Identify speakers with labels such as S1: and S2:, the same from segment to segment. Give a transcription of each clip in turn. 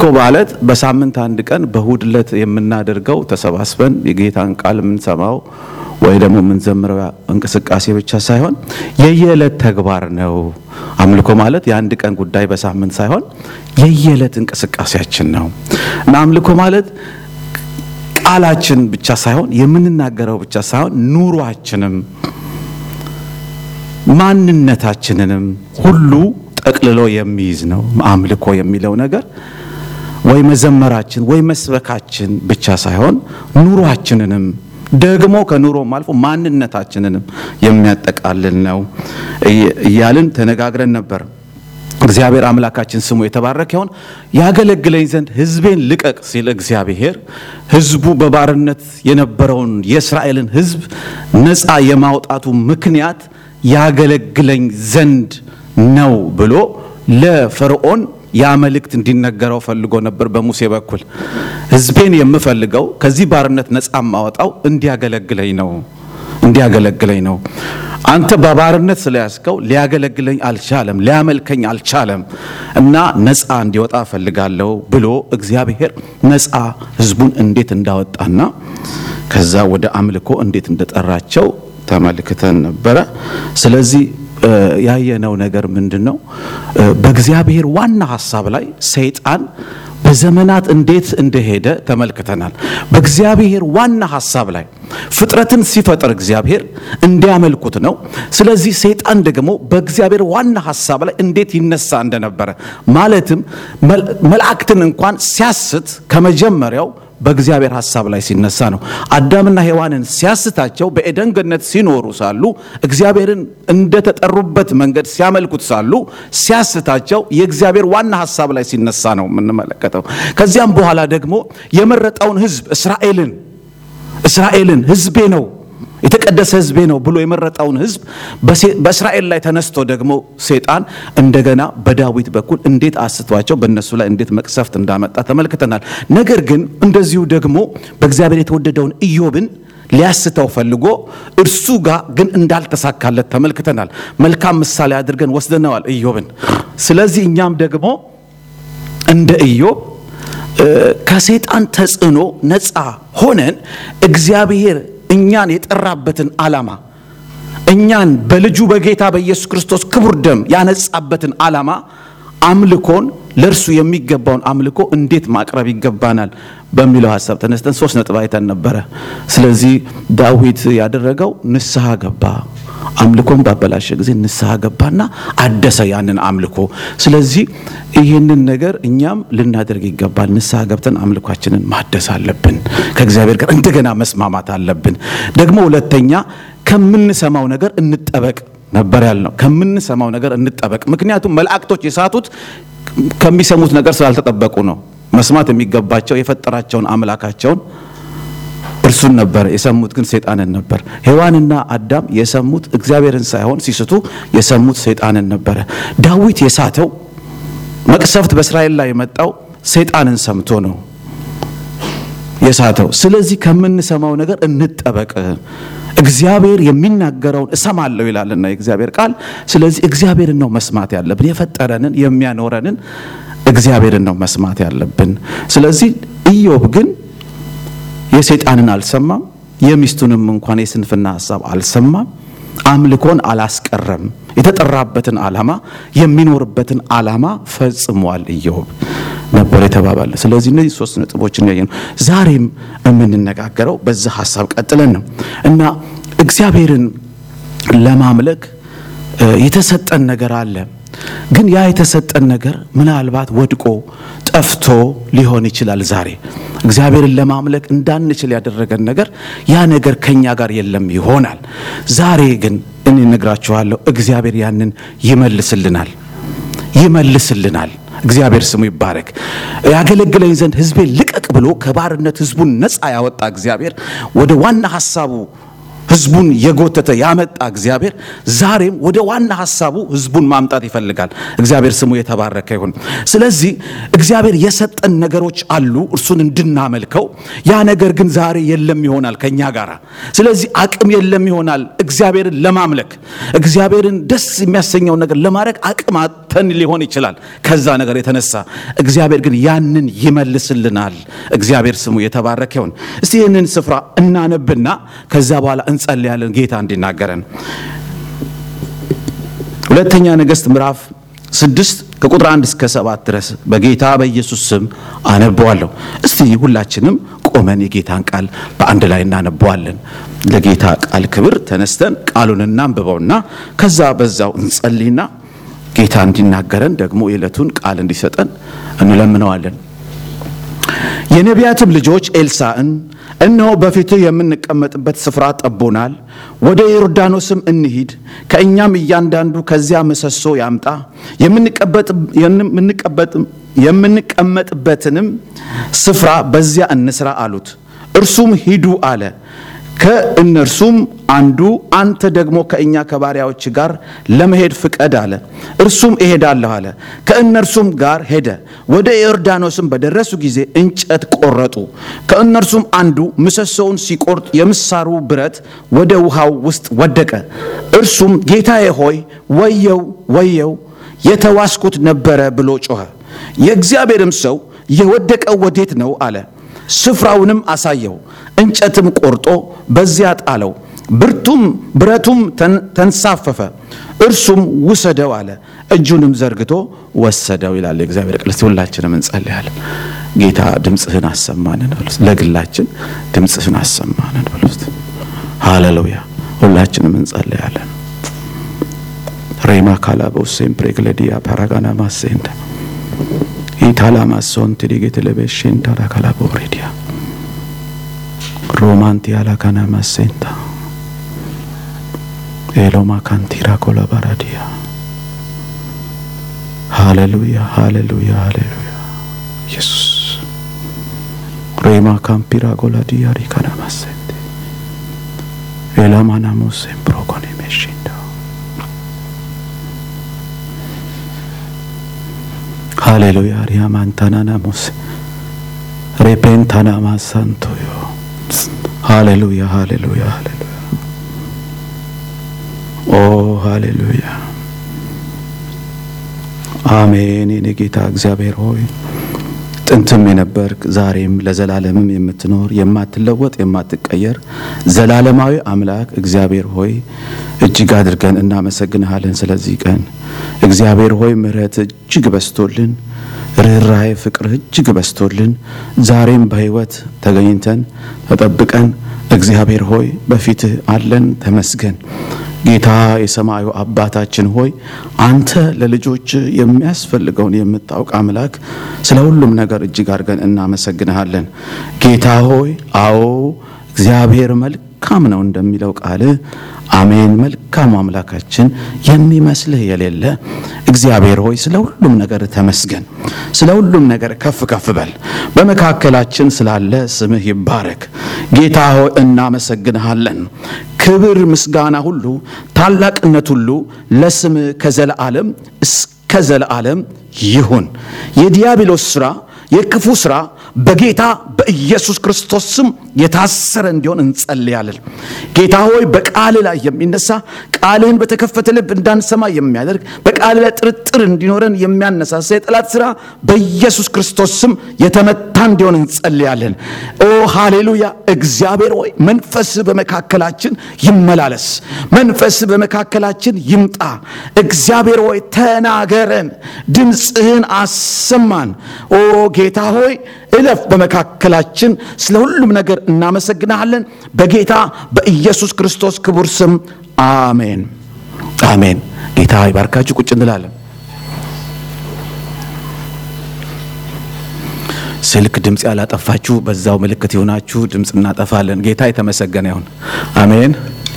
S1: ማለት በሳምንት አንድ ቀን በእሁድ ዕለት የምናደርገው ተሰባስበን የጌታን ቃል የምንሰማው ወይ ደግሞ የምንዘምረው እንቅስቃሴ ብቻ ሳይሆን የየዕለት ተግባር ነው። አምልኮ ማለት የአንድ ቀን ጉዳይ በሳምንት ሳይሆን የየዕለት እንቅስቃሴያችን ነው እና አምልኮ ማለት ቃላችን ብቻ ሳይሆን የምንናገረው ብቻ ሳይሆን ኑሯችንም ማንነታችንንም ሁሉ ጠቅልሎ የሚይዝ ነው። አምልኮ የሚለው ነገር ወይ መዘመራችን ወይ መስበካችን ብቻ ሳይሆን ኑሯችንንም ደግሞ ከኑሮም አልፎ ማንነታችንንም የሚያጠቃልል ነው እያልን ተነጋግረን ነበር። እግዚአብሔር አምላካችን ስሙ የተባረከ ይሁን። ያገለግለኝ ዘንድ ሕዝቤን ልቀቅ ሲል እግዚአብሔር ሕዝቡ በባርነት የነበረውን የእስራኤልን ሕዝብ ነፃ የማውጣቱ ምክንያት ያገለግለኝ ዘንድ ነው ብሎ ለፈርዖን ያ መልእክት እንዲነገረው ፈልጎ ነበር በሙሴ በኩል። ሕዝቤን የምፈልገው ከዚህ ባርነት ነፃ ማወጣው እንዲያገለግለኝ ነው እንዲያገለግለኝ ነው። አንተ በባርነት ስለያዝከው ሊያገለግለኝ አልቻለም፣ ሊያመልከኝ አልቻለም እና ነፃ እንዲወጣ እፈልጋለሁ ብሎ እግዚአብሔር ነፃ ሕዝቡን እንዴት እንዳወጣና ከዛ ወደ አምልኮ እንዴት እንደጠራቸው ተመልክተን ነበረ። ስለዚህ ያየነው ነገር ምንድን ነው? በእግዚአብሔር ዋና ሀሳብ ላይ ሰይጣን በዘመናት እንዴት እንደሄደ ተመልክተናል። በእግዚአብሔር ዋና ሀሳብ ላይ ፍጥረትን ሲፈጥር እግዚአብሔር እንዲያመልኩት ነው። ስለዚህ ሰይጣን ደግሞ በእግዚአብሔር ዋና ሀሳብ ላይ እንዴት ይነሳ እንደነበረ ማለትም መላእክትን እንኳን ሲያስት ከመጀመሪያው በእግዚአብሔር ሀሳብ ላይ ሲነሳ ነው። አዳምና ሔዋንን ሲያስታቸው በኤደን ገነት ሲኖሩ ሳሉ እግዚአብሔርን እንደተጠሩበት መንገድ ሲያመልኩት ሳሉ ሲያስታቸው የእግዚአብሔር ዋና ሀሳብ ላይ ሲነሳ ነው የምንመለከተው። ከዚያም በኋላ ደግሞ የመረጠውን ሕዝብ እስራኤልን እስራኤልን ሕዝቤ ነው የተቀደሰ ሕዝቤ ነው ብሎ የመረጠውን ሕዝብ በእስራኤል ላይ ተነስቶ ደግሞ ሴጣን እንደገና በዳዊት በኩል እንዴት አስቷቸው በእነሱ ላይ እንዴት መቅሰፍት እንዳመጣ ተመልክተናል። ነገር ግን እንደዚሁ ደግሞ በእግዚአብሔር የተወደደውን ኢዮብን ሊያስተው ፈልጎ እርሱ ጋር ግን እንዳልተሳካለት ተመልክተናል። መልካም ምሳሌ አድርገን ወስደነዋል ኢዮብን። ስለዚህ እኛም ደግሞ እንደ ኢዮብ ከሴጣን ተጽዕኖ ነፃ ሆነን እግዚአብሔር እኛን የጠራበትን ዓላማ እኛን በልጁ በጌታ በኢየሱስ ክርስቶስ ክቡር ደም ያነጻበትን ዓላማ አምልኮን ለእርሱ የሚገባውን አምልኮ እንዴት ማቅረብ ይገባናል በሚለው ሀሳብ ተነስተን ሶስት ነጥብ አይተን ነበረ። ስለዚህ ዳዊት ያደረገው ንስሐ ገባ። አምልኮን ባበላሸ ጊዜ ንስሐ ገባና አደሰ ያንን አምልኮ። ስለዚህ ይህንን ነገር እኛም ልናደርግ ይገባል። ንስሐ ገብተን አምልኳችንን ማደስ አለብን። ከእግዚአብሔር ጋር እንደገና መስማማት አለብን። ደግሞ ሁለተኛ ከምንሰማው ነገር እንጠበቅ ነበር ያልነው። ከምንሰማው ነገር እንጠበቅ። ምክንያቱም መላእክቶች የሳቱት ከሚሰሙት ነገር ስላልተጠበቁ ነው። መስማት የሚገባቸው የፈጠራቸውን አምላካቸውን እርሱን ነበር። የሰሙት ግን ሰይጣንን ነበር። ሔዋንና አዳም የሰሙት እግዚአብሔርን ሳይሆን ሲስቱ የሰሙት ሰይጣንን ነበረ። ዳዊት የሳተው መቅሰፍት በእስራኤል ላይ የመጣው ሰይጣንን ሰምቶ ነው የሳተው። ስለዚህ ከምንሰማው ነገር እንጠበቅ። እግዚአብሔር የሚናገረውን እሰማለሁ ይላልና የእግዚአብሔር ቃል። ስለዚህ እግዚአብሔርን ነው መስማት ያለብን። የፈጠረንን የሚያኖረንን እግዚአብሔርን ነው መስማት ያለብን። ስለዚህ ኢዮብ ግን የሰይጣንን አልሰማም፣ የሚስቱንም እንኳን የስንፍና ሀሳብ አልሰማም። አምልኮን አላስቀረም። የተጠራበትን ዓላማ የሚኖርበትን ዓላማ ፈጽሟል ኢዮብ ነበር የተባባለ። ስለዚህ እነዚህ ሶስት ነጥቦችን ያየ ነው። ዛሬም የምንነጋገረው በዛ ሀሳብ ቀጥለን ነው እና እግዚአብሔርን ለማምለክ የተሰጠን ነገር አለ። ግን ያ የተሰጠን ነገር ምናልባት ወድቆ ጠፍቶ ሊሆን ይችላል። ዛሬ እግዚአብሔርን ለማምለክ እንዳንችል ያደረገን ነገር ያ ነገር ከኛ ጋር የለም ይሆናል። ዛሬ ግን እኔ እነግራችኋለሁ፣ እግዚአብሔር ያንን ይመልስልናል ይመልስልናል። እግዚአብሔር ስሙ ይባረክ። ያገለግለኝ ዘንድ ሕዝቤን ልቀቅ ብሎ ከባርነት ሕዝቡን ነፃ ያወጣ እግዚአብሔር ወደ ዋና ሀሳቡ ህዝቡን የጎተተ ያመጣ እግዚአብሔር ዛሬም ወደ ዋና ሀሳቡ ህዝቡን ማምጣት ይፈልጋል። እግዚአብሔር ስሙ የተባረከ ይሁን። ስለዚህ እግዚአብሔር የሰጠን ነገሮች አሉ እርሱን እንድናመልከው። ያ ነገር ግን ዛሬ የለም ይሆናል ከኛ ጋር። ስለዚህ አቅም የለም ይሆናል እግዚአብሔርን ለማምለክ እግዚአብሔርን ደስ የሚያሰኘውን ነገር ለማድረግ አቅም አጥተን ሊሆን ይችላል። ከዛ ነገር የተነሳ እግዚአብሔር ግን ያንን ይመልስልናል። እግዚአብሔር ስሙ የተባረከ ይሁን። እስቲ ይህንን ስፍራ እናነብና ከዛ በኋላ እንጸልያለን ጌታ እንዲናገረን። ሁለተኛ ነገሥት ምዕራፍ ስድስት ከቁጥር አንድ እስከ ሰባት ድረስ በጌታ በኢየሱስ ስም አነበዋለሁ። እስቲ ሁላችንም ቆመን የጌታን ቃል በአንድ ላይ እናነበዋለን። ለጌታ ቃል ክብር ተነስተን ቃሉን እናንብበውና ከዛ በዛው እንጸልይና ጌታ እንዲናገረን ደግሞ የዕለቱን ቃል እንዲሰጠን እንለምነዋለን። የነቢያትም ልጆች ኤልሳዕን እነሆ በፊትህ የምንቀመጥበት ስፍራ ጠቦናል፣ ወደ ዮርዳኖስም እንሂድ፣ ከእኛም እያንዳንዱ ከዚያ ምሰሶ ያምጣ፣ የምንቀመጥበትንም ስፍራ በዚያ እንስራ አሉት። እርሱም ሂዱ አለ። ከእነርሱም አንዱ አንተ ደግሞ ከእኛ ከባሪያዎች ጋር ለመሄድ ፍቀድ አለ። እርሱም እሄዳለሁ አለ። ከእነርሱም ጋር ሄደ። ወደ ዮርዳኖስም በደረሱ ጊዜ እንጨት ቆረጡ። ከእነርሱም አንዱ ምሰሶውን ሲቆርጥ የምሳሩ ብረት ወደ ውሃው ውስጥ ወደቀ። እርሱም ጌታዬ ሆይ ወየው ወየው የተዋስኩት ነበረ ብሎ ጮኸ። የእግዚአብሔርም ሰው የወደቀው ወዴት ነው አለ። ስፍራውንም አሳየው። እንጨትም ቆርጦ በዚያ ጣለው። ብርቱም ብረቱም ተንሳፈፈ። እርሱም ውሰደው አለ። እጁንም ዘርግቶ ወሰደው ይላል የእግዚአብሔር ቃል። ሁላችንም እንጸልያለን። ጌታ ድምፅህን አሰማንን በሉት። ለግላችን ድምፅህን አሰማንን በሉት። ሃሌሉያ። ሁላችንም እንጸልያለን። ሬማ ካላበው ሴምፕሬግለዲያ ፓራጋና ማሴንተ ኢታላማሶን ትዲጌትለቤሽን ታራካላቦሬዲያ ሮማንቲ አላካና ማሴንታ ኤሎማ ካንቲራ ኮላባራዲያ ሃሌሉያ ሃሌሉያ ሃሌሉያ ኢየሱስ ሬማ ካምፒራ ጎላዲያ ሪካና ማሴንቴ ኤላማና ሞሴን ፕሮኮኔ ሜሽንዳ ሃሌሉያ ሪያማንታናና ሞሴ ሬፔንታና ማሳንቶዮ ሃሌሉያ ሃሌሉያ ሃሌሉያ ኦ ሃሌሉያ አሜን። የኔ ጌታ እግዚአብሔር ሆይ ጥንትም የነበርክ ዛሬም ለዘላለምም የምትኖር የማትለወጥ የማትቀየር ዘላለማዊ አምላክ እግዚአብሔር ሆይ እጅግ አድርገን እናመሰግንሃለን። ስለዚህ ቀን እግዚአብሔር ሆይ ምሕረት እጅግ በስቶልን ርኅራኄ ፍቅር እጅግ በስቶልን ዛሬም በሕይወት ተገኝተን ተጠብቀን እግዚአብሔር ሆይ በፊትህ አለን። ተመስገን ጌታ የሰማዩ አባታችን ሆይ አንተ ለልጆች የሚያስፈልገውን የምታውቅ አምላክ ስለ ሁሉም ነገር እጅግ አድርገን እናመሰግንሃለን። ጌታ ሆይ አዎ እግዚአብሔር መልካም ነው እንደሚለው ቃልህ አሜን። መልካም አምላካችን የሚመስልህ የሌለ እግዚአብሔር ሆይ ስለ ሁሉም ነገር ተመስገን። ስለ ሁሉም ነገር ከፍ ከፍ በል። በመካከላችን ስላለ ስምህ ይባረክ። ጌታ ሆይ እናመሰግንሃለን። ክብር፣ ምስጋና ሁሉ ታላቅነት ሁሉ ለስምህ ከዘለዓለም እስከ ዘለዓለም ይሁን። የዲያብሎስ ሥራ የክፉ ሥራ በጌታ በኢየሱስ ክርስቶስ ስም የታሰረ እንዲሆን እንጸልያለን። ጌታ ሆይ በቃል ላይ የሚነሳ ቃልህን በተከፈተ ልብ እንዳንሰማ የሚያደርግ በቃል ላይ ጥርጥር እንዲኖረን የሚያነሳሳ የጠላት ሥራ በኢየሱስ ክርስቶስ ስም የተመታ እንዲሆን እንጸልያለን። ኦ ሃሌሉያ! እግዚአብሔር ሆይ መንፈስ በመካከላችን ይመላለስ፣ መንፈስ በመካከላችን ይምጣ። እግዚአብሔር ሆይ ተናገረን፣ ድምፅህን አሰማን። ኦ ጌታ ሆይ እለፍ በመካከላችን። ስለ ሁሉም ነገር እናመሰግናለን። በጌታ በኢየሱስ ክርስቶስ ክቡር ስም አሜን፣ አሜን። ጌታ ይባርካችሁ። ቁጭ እንላለን። ስልክ ድምፅ ያላጠፋችሁ በዛው ምልክት የሆናችሁ ድምፅ እናጠፋለን። ጌታ የተመሰገነ ይሁን። አሜን።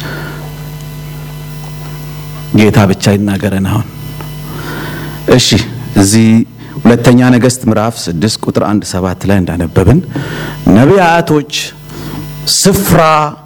S1: ጌታ ብቻ ይናገረን። አሁን እሺ እዚህ ሁለተኛ ነገሥት ምዕራፍ ስድስት ቁጥር አንድ ሰባት ላይ እንዳነበብን ነቢያቶች ስፍራ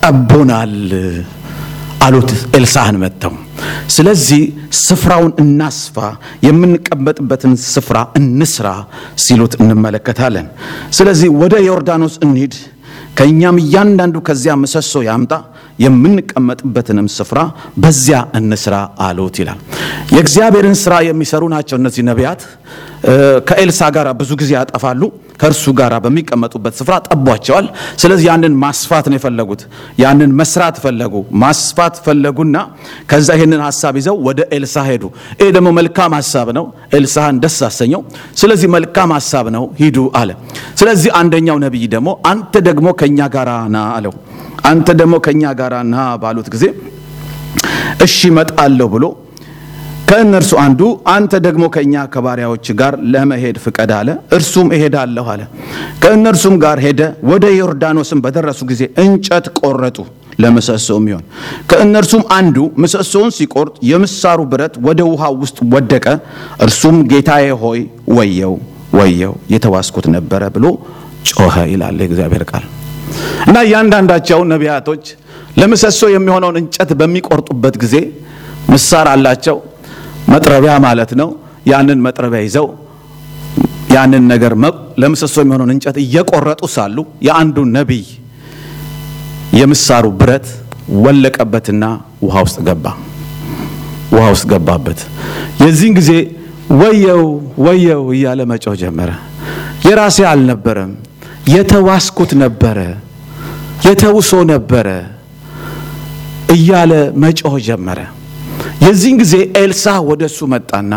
S1: ጠቦናል አሉት ኤልሳዕን መጥተው። ስለዚህ ስፍራውን እናስፋ፣ የምንቀመጥበትን ስፍራ እንስራ ሲሉት እንመለከታለን። ስለዚህ ወደ ዮርዳኖስ እንሂድ፣ ከእኛም እያንዳንዱ ከዚያ ምሰሶ ያምጣ፣ የምንቀመጥበትንም ስፍራ በዚያ እንስራ አሉት ይላል። የእግዚአብሔርን ስራ የሚሰሩ ናቸው እነዚህ ነቢያት። ከኤልሳ ጋር ብዙ ጊዜ ያጠፋሉ። ከእርሱ ጋር በሚቀመጡበት ስፍራ ጠቧቸዋል። ስለዚህ ያንን ማስፋት ነው የፈለጉት። ያንን መስራት ፈለጉ፣ ማስፋት ፈለጉና ከዛ ይህንን ሀሳብ ይዘው ወደ ኤልሳ ሄዱ። ይህ ደግሞ መልካም ሀሳብ ነው፣ ኤልሳህን ደስ አሰኘው። ስለዚህ መልካም ሀሳብ ነው፣ ሂዱ አለ። ስለዚህ አንደኛው ነቢይ ደግሞ አንተ ደግሞ ከእኛ ጋር ና አለው። አንተ ደግሞ ከእኛ ጋር ና ባሉት ጊዜ እሺ እመጣለሁ ብሎ ከእነርሱ አንዱ አንተ ደግሞ ከእኛ ከባሪያዎች ጋር ለመሄድ ፍቀድ አለ። እርሱም እሄዳለሁ አለ። ከእነርሱም ጋር ሄደ። ወደ ዮርዳኖስም በደረሱ ጊዜ እንጨት ቆረጡ ለምሰሶ የሚሆን። ከእነርሱም አንዱ ምሰሶውን ሲቆርጥ የምሳሩ ብረት ወደ ውሃ ውስጥ ወደቀ። እርሱም ጌታዬ ሆይ ወየው ወየው የተዋስኩት ነበረ ብሎ ጮኸ ይላል የእግዚአብሔር ቃል። እና እያንዳንዳቸው ነቢያቶች ለምሰሶ የሚሆነውን እንጨት በሚቆርጡበት ጊዜ ምሳር አላቸው መጥረቢያ ማለት ነው። ያንን መጥረቢያ ይዘው ያንን ነገር ለምሰሶ የሚሆነውን እንጨት እየቆረጡ ሳሉ የአንዱ ነቢይ የምሳሩ ብረት ወለቀበትና ውሃ ውስጥ ገባ። ውሃ ውስጥ ገባበት። የዚህን ጊዜ ወየው ወየው እያለ መጮህ ጀመረ። የራሴ አልነበረም፣ የተዋስኩት ነበረ፣ የተውሶ ነበረ እያለ መጮህ ጀመረ። የዚህን ጊዜ ኤልሳ ወደ እሱ መጣና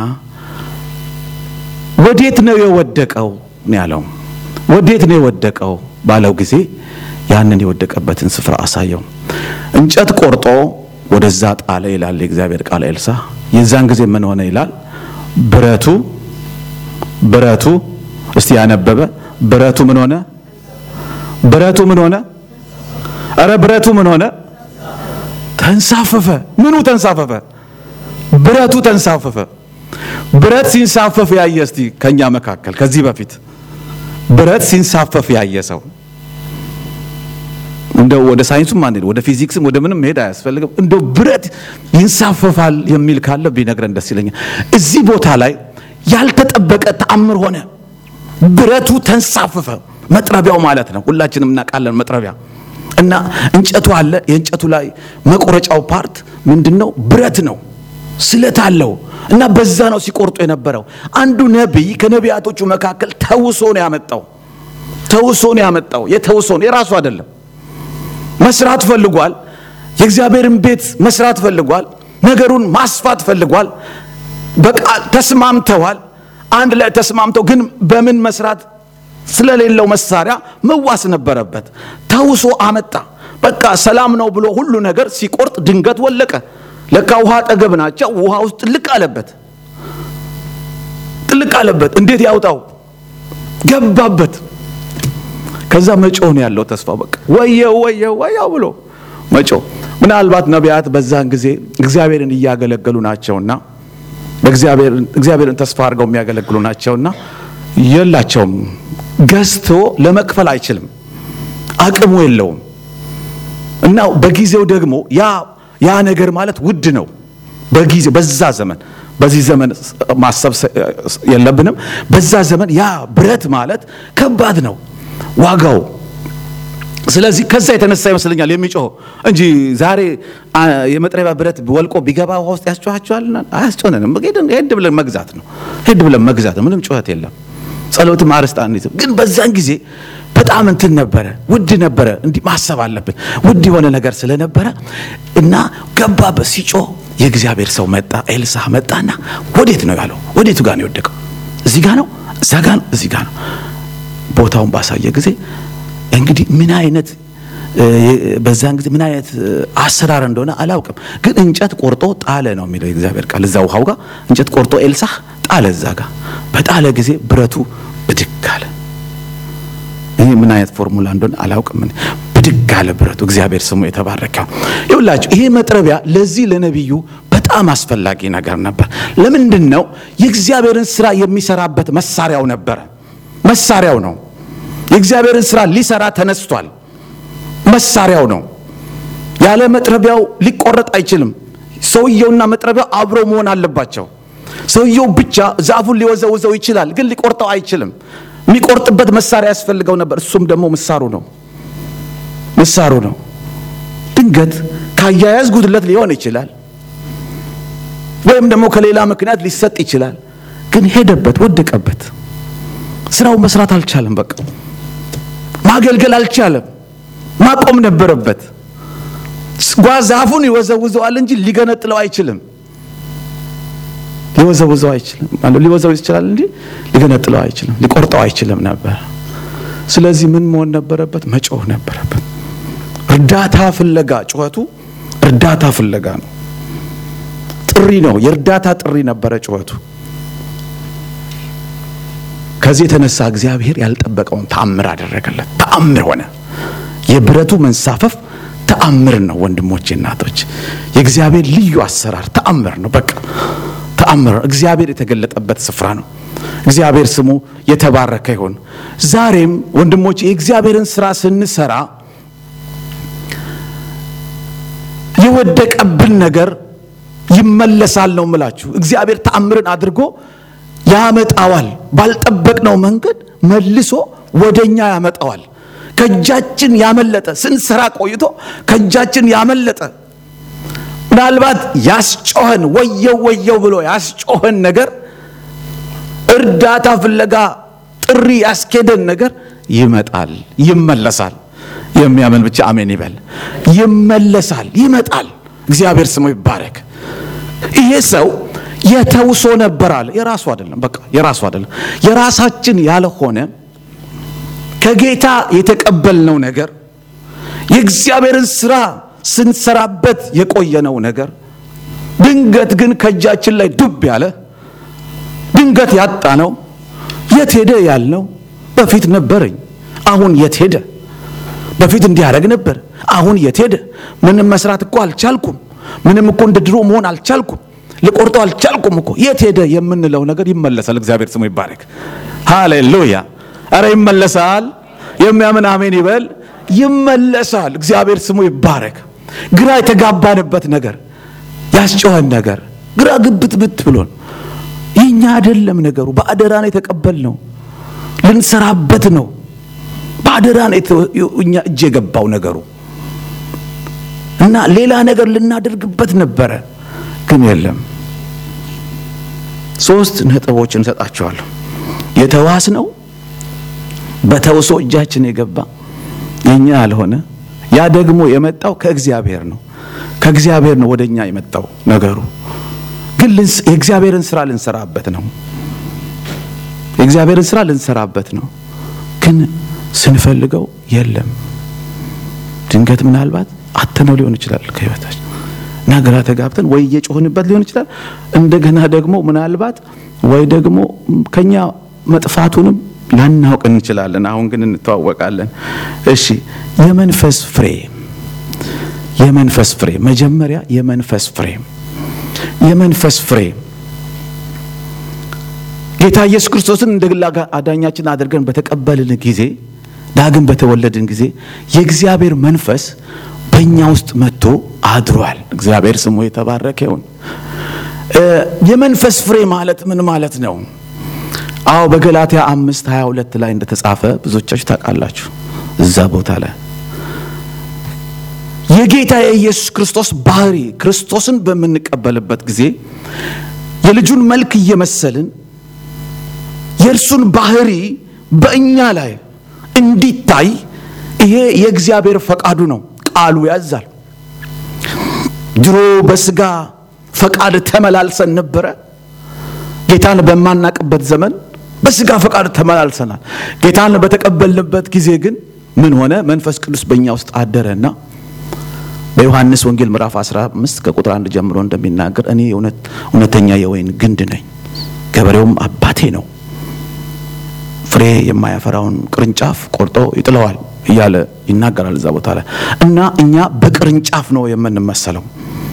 S1: ወዴት ነው የወደቀው ነው ያለው። ወዴት ነው የወደቀው ባለው ጊዜ ያንን የወደቀበትን ስፍራ አሳየው። እንጨት ቆርጦ ወደዛ ጣለ ይላል የእግዚአብሔር ቃል። ኤልሳ የዛን ጊዜ ምን ሆነ ይላል? ብረቱ ብረቱ እስቲ ያነበበ ብረቱ ምን ሆነ? ብረቱ ምን ሆነ? እረ ብረቱ ምን ሆነ? ተንሳፈፈ። ምኑ ተንሳፈፈ? ብረቱ ተንሳፈፈ። ብረት ሲንሳፈፍ ያየ እስቲ ከኛ መካከል ከዚህ በፊት ብረት ሲንሳፈፍ ያየ ሰው እንደው ወደ ሳይንሱም አንሄድ ወደ ፊዚክስም ወደ ምንም መሄድ አያስፈልግም። እንደው ብረት ይንሳፈፋል የሚል ካለ ቢነግረን ደስ ይለኛል። እዚህ ቦታ ላይ ያልተጠበቀ ተአምር ሆነ። ብረቱ ተንሳፈፈ። መጥረቢያው ማለት ነው። ሁላችንም እናውቃለን መጥረቢያ እና እንጨቱ አለ። የእንጨቱ ላይ መቆረጫው ፓርት ምንድን ነው? ብረት ነው፣ ስለት አለው እና በዛ ነው ሲቆርጡ የነበረው። አንዱ ነቢይ ከነቢያቶቹ መካከል ተውሶ ነው ያመጣው። ተውሶ ነው ያመጣው። የተውሶ ነው የራሱ አይደለም። መስራት ፈልጓል። የእግዚአብሔርን ቤት መስራት ፈልጓል። ነገሩን ማስፋት ፈልጓል። በቃል ተስማምተዋል። አንድ ላይ ተስማምተው ግን በምን መስራት ስለሌለው መሳሪያ መዋስ ነበረበት። ተውሶ አመጣ። በቃ ሰላም ነው ብሎ ሁሉ ነገር ሲቆርጥ ድንገት ወለቀ። ለካ ውሃ አጠገብ ናቸው። ውሃ ውስጥ ጥልቅ አለበት፣ ጥልቅ አለበት። እንዴት ያውጣው? ገባበት። ከዛ መጮህ ነው ያለው ተስፋ። በቃ ወየው ወየው ወየው ብሎ መጮህ። ምናልባት ነቢያት በዛን ጊዜ እግዚአብሔርን እያገለገሉ ናቸውና እግዚአብሔርን ተስፋ አድርገው የሚያገለግሉ ናቸውና የላቸውም ገዝቶ ለመክፈል አይችልም፣ አቅሙ የለውም። እና በጊዜው ደግሞ ያ ያ ነገር ማለት ውድ ነው። በጊዜ በዛ ዘመን በዚህ ዘመን ማሰብ የለብንም። በዛ ዘመን ያ ብረት ማለት ከባድ ነው ዋጋው። ስለዚህ ከዛ የተነሳ ይመስለኛል የሚጮህ እንጂ ዛሬ የመጥረቢያ ብረት ወልቆ ቢገባ ውሃ ውስጥ ያስጮኋቸዋል? አያስጮኸንም። ሄድ ብለን መግዛት ነው። ሄድ ብለን መግዛት ነው። ምንም ጩኸት የለም። ጸሎትም አርስት አንይዝም። ግን በዛን ጊዜ በጣም እንትን ነበረ፣ ውድ ነበረ። እንዲህ ማሰብ አለብን። ውድ የሆነ ነገር ስለነበረ እና ገባበት ሲጮህ የእግዚአብሔር ሰው መጣ፣ ኤልሳ መጣና ወዴት ነው ያለው? ወዴቱ ጋር ነው የወደቀው? እዚህ ጋር ነው፣ እዛ ጋር ነው፣ እዚህ ጋር ነው። ቦታውን ባሳየ ጊዜ እንግዲህ ምን አይነት በዛን ጊዜ ምን አይነት አሰራር እንደሆነ አላውቅም፣ ግን እንጨት ቆርጦ ጣለ ነው የሚለው የእግዚአብሔር ቃል። እዛ ውሃው ጋር እንጨት ቆርጦ ኤልሳ ጣለ። እዛ ጋር በጣለ ጊዜ ብረቱ ብድግ አለ። ይህ ምን አይነት ፎርሙላ እንደሆነ አላውቅም። ብድግ አለ ብረቱ። እግዚአብሔር ስሙ የተባረከው ይውላችሁ። ይሄ መጥረቢያ ለዚህ ለነቢዩ በጣም አስፈላጊ ነገር ነበር። ለምንድን ነው? የእግዚአብሔርን ስራ የሚሰራበት መሳሪያው ነበረ። መሳሪያው ነው። የእግዚአብሔርን ስራ ሊሰራ ተነስቷል። መሳሪያው ነው። ያለ መጥረቢያው ሊቆረጥ አይችልም። ሰውየውና መጥረቢያው አብረው መሆን አለባቸው። ሰውየው ብቻ ዛፉን ሊወዘውዘው ይችላል፣ ግን ሊቆርጠው አይችልም። የሚቆርጥበት መሳሪያ ያስፈልገው ነበር። እሱም ደግሞ ምሳሩ ነው ምሳሩ ነው። ድንገት ካያያዝ ጉድለት ሊሆን ይችላል፣ ወይም ደግሞ ከሌላ ምክንያት ሊሰጥ ይችላል። ግን ሄደበት፣ ወደቀበት። ስራው መስራት አልቻለም። በቃ ማገልገል አልቻለም። ማቆም ነበረበት። ዛፉን ይወዘውዘዋል እንጂ ሊገነጥለው አይችልም። ሊወዘውዘው አይችልም። ሊወዘው ይችላል እንጂ ሊገነጥለው አይችልም። ሊቆርጠው አይችልም ነበር። ስለዚህ ምን መሆን ነበረበት? መጮህ ነበረበት። እርዳታ ፍለጋ ጩኸቱ እርዳታ ፍለጋ ነው። ጥሪ ነው። የእርዳታ ጥሪ ነበረ ጩኸቱ። ከዚህ የተነሳ እግዚአብሔር ያልጠበቀውን ተአምር አደረገለት። ተአምር ሆነ። የብረቱ መንሳፈፍ ተአምር ነው። ወንድሞቼ እናቶች፣ የእግዚአብሔር ልዩ አሰራር ተአምር ነው። በቃ ተአምር እግዚአብሔር የተገለጠበት ስፍራ ነው። እግዚአብሔር ስሙ የተባረከ ይሁን። ዛሬም ወንድሞቼ የእግዚአብሔርን ስራ ስንሰራ የወደቀብን ነገር ይመለሳል ነው ምላችሁ። እግዚአብሔር ተአምርን አድርጎ ያመጣዋል። ባልጠበቅነው መንገድ መልሶ ወደኛ ያመጣዋል። ከእጃችን ያመለጠ ስንሰራ ቆይቶ ከእጃችን ያመለጠ ምናልባት ያስጮኸን ወየው ወየው ብሎ ያስጮኸን ነገር እርዳታ ፍለጋ ጥሪ ያስኬደን ነገር ይመጣል፣ ይመለሳል። የሚያምን ብቻ አሜን ይበል። ይመለሳል፣ ይመጣል። እግዚአብሔር ስሙ ይባረክ። ይሄ ሰው የተውሶ ነበር አለ። የራሱ አይደለም፣ በቃ የራሱ አይደለም። የራሳችን ያልሆነ ከጌታ የተቀበልነው ነገር የእግዚአብሔርን ስራ ስንሰራበት የቆየነው ነገር ድንገት ግን ከእጃችን ላይ ዱብ ያለ ድንገት ያጣ ነው። የት ሄደ ያልነው በፊት ነበረኝ፣ አሁን የት ሄደ? በፊት እንዲህ ያደርግ ነበር፣ አሁን የት ሄደ? ምንም መስራት እኮ አልቻልኩም፣ ምንም እኮ እንደ ድሮ መሆን አልቻልኩም፣ ልቆርጠው አልቻልኩም እኮ የት ሄደ የምንለው ነገር ይመለሳል። እግዚአብሔር ስሙ ይባረክ። ሃሌሉያ። አረ ይመለሳል። የሚያምን አሜን ይበል። ይመለሳል። እግዚአብሔር ስሙ ይባረክ። ግራ የተጋባንበት ነገር ያስጨዋን ነገር ግራ ግብት ብት ብሎን የኛ አይደለም ነገሩ፣ በአደራ ነው የተቀበልነው። ልንሰራበት ነው። በአደራ ነው እኛ እጅ የገባው ነገሩ እና ሌላ ነገር ልናደርግበት ነበረ፣ ግን የለም። ሶስት ነጥቦች እንሰጣቸዋለሁ። የተዋስ ነው በተውሶ እጃችን የገባ የኛ ያልሆነ ያ ደግሞ የመጣው ከእግዚአብሔር ነው። ከእግዚአብሔር ነው ወደ እኛ የመጣው ነገሩ ግን የእግዚአብሔርን ስራ ልንሰራበት ነው። የእግዚአብሔርን ስራ ልንሰራበት ነው፣ ግን ስንፈልገው የለም። ድንገት ምናልባት አተነው ሊሆን ይችላል ከህይወታችን እና ግራ ተጋብተን ወይ እየጮህንበት ሊሆን ይችላል። እንደገና ደግሞ ምናልባት ወይ ደግሞ ከኛ መጥፋቱንም ላናውቅ እንችላለን። አሁን ግን እንተዋወቃለን። እሺ፣ የመንፈስ ፍሬ የመንፈስ ፍሬ መጀመሪያ የመንፈስ ፍሬ የመንፈስ ፍሬ ጌታ ኢየሱስ ክርስቶስን እንደ ግል አዳኛችን አድርገን በተቀበልን ጊዜ ዳግም በተወለድን ጊዜ የእግዚአብሔር መንፈስ በእኛ ውስጥ መጥቶ አድሯል። እግዚአብሔር ስሙ የተባረከ ይሁን። የመንፈስ ፍሬ ማለት ምን ማለት ነው? አዎ በገላትያ አምስት ሀያ ሁለት ላይ እንደተጻፈ ብዙዎቻችሁ ታውቃላችሁ። እዛ ቦታ ላይ የጌታ የኢየሱስ ክርስቶስ ባህሪ ክርስቶስን በምንቀበልበት ጊዜ የልጁን መልክ እየመሰልን የእርሱን ባህሪ በእኛ ላይ እንዲታይ ይሄ የእግዚአብሔር ፈቃዱ ነው። ቃሉ ያዛል። ድሮ በስጋ ፈቃድ ተመላልሰን ነበረ። ጌታን በማናቅበት ዘመን በስጋ ፈቃድ ተመላልሰናል። ጌታን በተቀበልንበት ጊዜ ግን ምን ሆነ? መንፈስ ቅዱስ በእኛ ውስጥ አደረና በዮሐንስ ወንጌል ምዕራፍ 15 ከቁጥር አንድ ጀምሮ እንደሚናገር እኔ እውነተኛ የወይን ግንድ ነኝ፣ ገበሬውም አባቴ ነው። ፍሬ የማያፈራውን ቅርንጫፍ ቆርጦ ይጥለዋል እያለ ይናገራል እዛ ቦታ ላይ እና እኛ በቅርንጫፍ ነው የምንመሰለው።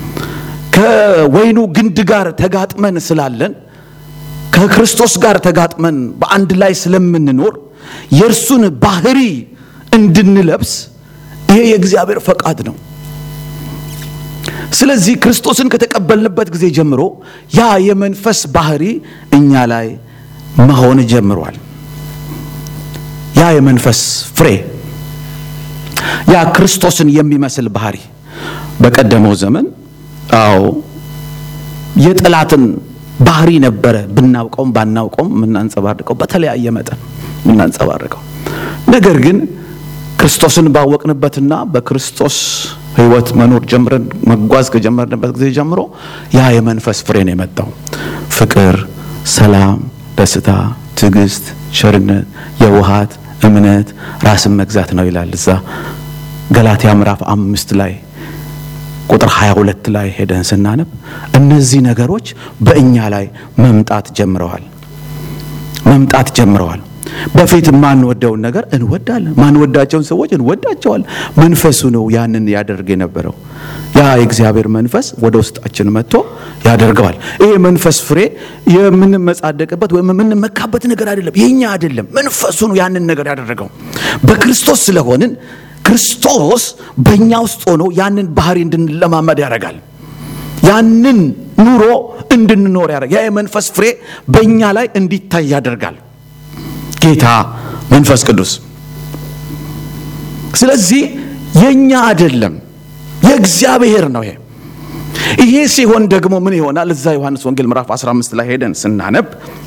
S1: ከወይኑ ግንድ ጋር ተጋጥመን ስላለን ከክርስቶስ ጋር ተጋጥመን በአንድ ላይ ስለምንኖር የእርሱን ባህሪ እንድንለብስ ይሄ የእግዚአብሔር ፈቃድ ነው። ስለዚህ ክርስቶስን ከተቀበልንበት ጊዜ ጀምሮ ያ የመንፈስ ባህሪ እኛ ላይ መሆን ጀምሯል። ያ የመንፈስ ፍሬ ያ ክርስቶስን የሚመስል ባህሪ በቀደመው ዘመን አዎ የጠላትን ባህሪ ነበረ ብናውቀውም ባናውቀውም የምናንጸባርቀው በተለያየ መጠን የምናንጸባርቀው ነገር ግን ክርስቶስን ባወቅንበትና በክርስቶስ ሕይወት መኖር ጀምረን መጓዝ ከጀመርንበት ጊዜ ጀምሮ ያ የመንፈስ ፍሬ ነው የመጣው። ፍቅር፣ ሰላም፣ ደስታ፣ ትዕግስት፣ ቸርነት፣ የውሃት፣ እምነት፣ ራስን መግዛት ነው ይላል እዛ ገላትያ ምዕራፍ አምስት ላይ ቁጥር 22 ላይ ሄደን ስናነብ እነዚህ ነገሮች በእኛ ላይ መምጣት ጀምረዋል መምጣት ጀምረዋል። በፊት ማንወደውን ነገር እንወዳለን፣ ማንወዳቸውን ሰዎች እንወዳቸዋል። መንፈሱ ነው ያንን ያደርግ የነበረው። ያ የእግዚአብሔር መንፈስ ወደ ውስጣችን መጥቶ ያደርገዋል። ይሄ መንፈስ ፍሬ የምንመጻደቅበት ወይም የምንመካበት ነገር አይደለም፣ የኛ አይደለም። መንፈሱ ነው ያንን ነገር ያደረገው። በክርስቶስ ስለሆንን ክርስቶስ በእኛ ውስጥ ሆኖ ያንን ባህሪ እንድንለማመድ ያደርጋል። ያንን ኑሮ እንድንኖር ያደርጋል። ያ የመንፈስ ፍሬ በእኛ ላይ እንዲታይ ያደርጋል ጌታ መንፈስ ቅዱስ። ስለዚህ የኛ አይደለም የእግዚአብሔር ነው። ይሄ ይሄ ሲሆን ደግሞ ምን ይሆናል? እዛ ዮሐንስ ወንጌል ምዕራፍ 15 ላይ ሄደን ስናነብ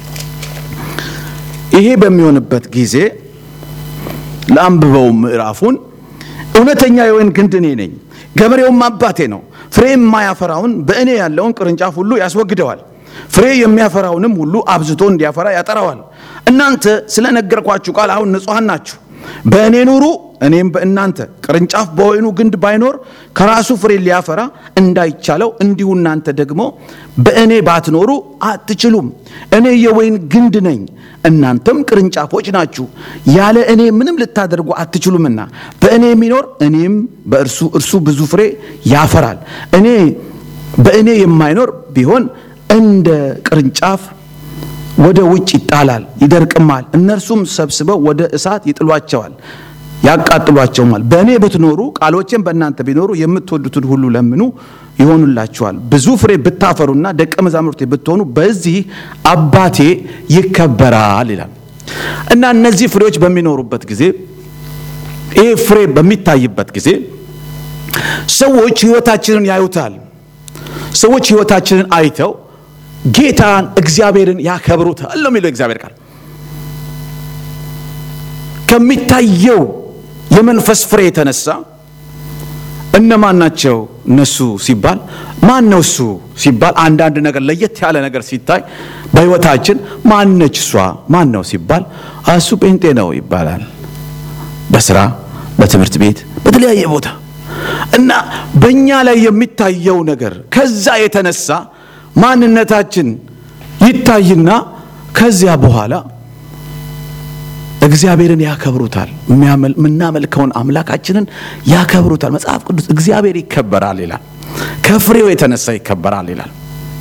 S1: ይሄ በሚሆንበት ጊዜ ለአንብበው ምዕራፉን እውነተኛ የወይን ግንድ እኔ ነኝ፣ ገበሬውም አባቴ ነው። ፍሬ የማያፈራውን በእኔ ያለውን ቅርንጫፍ ሁሉ ያስወግደዋል፣ ፍሬ የሚያፈራውንም ሁሉ አብዝቶ እንዲያፈራ ያጠራዋል። እናንተ ስለነገርኳችሁ ቃል አሁን ንጹሐን ናችሁ። በእኔ ኑሩ፣ እኔም በእናንተ። ቅርንጫፍ በወይኑ ግንድ ባይኖር ከራሱ ፍሬ ሊያፈራ እንዳይቻለው እንዲሁ እናንተ ደግሞ በእኔ ባትኖሩ አትችሉም። እኔ የወይን ግንድ ነኝ፣ እናንተም ቅርንጫፎች ናችሁ። ያለ እኔ ምንም ልታደርጉ አትችሉምና በእኔ የሚኖር እኔም በእርሱ እርሱ ብዙ ፍሬ ያፈራል። እኔ በእኔ የማይኖር ቢሆን እንደ ቅርንጫፍ ወደ ውጭ ይጣላል፣ ይደርቅማል። እነርሱም ሰብስበው ወደ እሳት ይጥሏቸዋል፣ ያቃጥሏቸውማል። በእኔ ብትኖሩ ቃሎቼም በእናንተ ቢኖሩ የምትወዱትን ሁሉ ለምኑ ይሆኑላችኋል። ብዙ ፍሬ ብታፈሩና ደቀ መዛሙርቴ ብትሆኑ በዚህ አባቴ ይከበራል ይላል እና እነዚህ ፍሬዎች በሚኖሩበት ጊዜ ይሄ ፍሬ በሚታይበት ጊዜ ሰዎች ሕይወታችንን ያዩታል። ሰዎች ሕይወታችንን አይተው ጌታን እግዚአብሔርን ያከብሩታል ነው የሚለው እግዚአብሔር ቃል። ከሚታየው የመንፈስ ፍሬ የተነሳ እነማን ናቸው እነሱ ሲባል ማን ነው እሱ ሲባል አንዳንድ ነገር ለየት ያለ ነገር ሲታይ በሕይወታችን ማነች እሷ ማን ነው ሲባል እሱ ጴንጤ ነው ይባላል። በስራ በትምህርት ቤት በተለያየ ቦታ እና በእኛ ላይ የሚታየው ነገር ከዛ የተነሳ ማንነታችን ይታይና ከዚያ በኋላ እግዚአብሔርን ያከብሩታል። የምናመልከውን አምላካችንን ያከብሩታል። መጽሐፍ ቅዱስ እግዚአብሔር ይከበራል ይላል። ከፍሬው የተነሳ ይከበራል ይላል።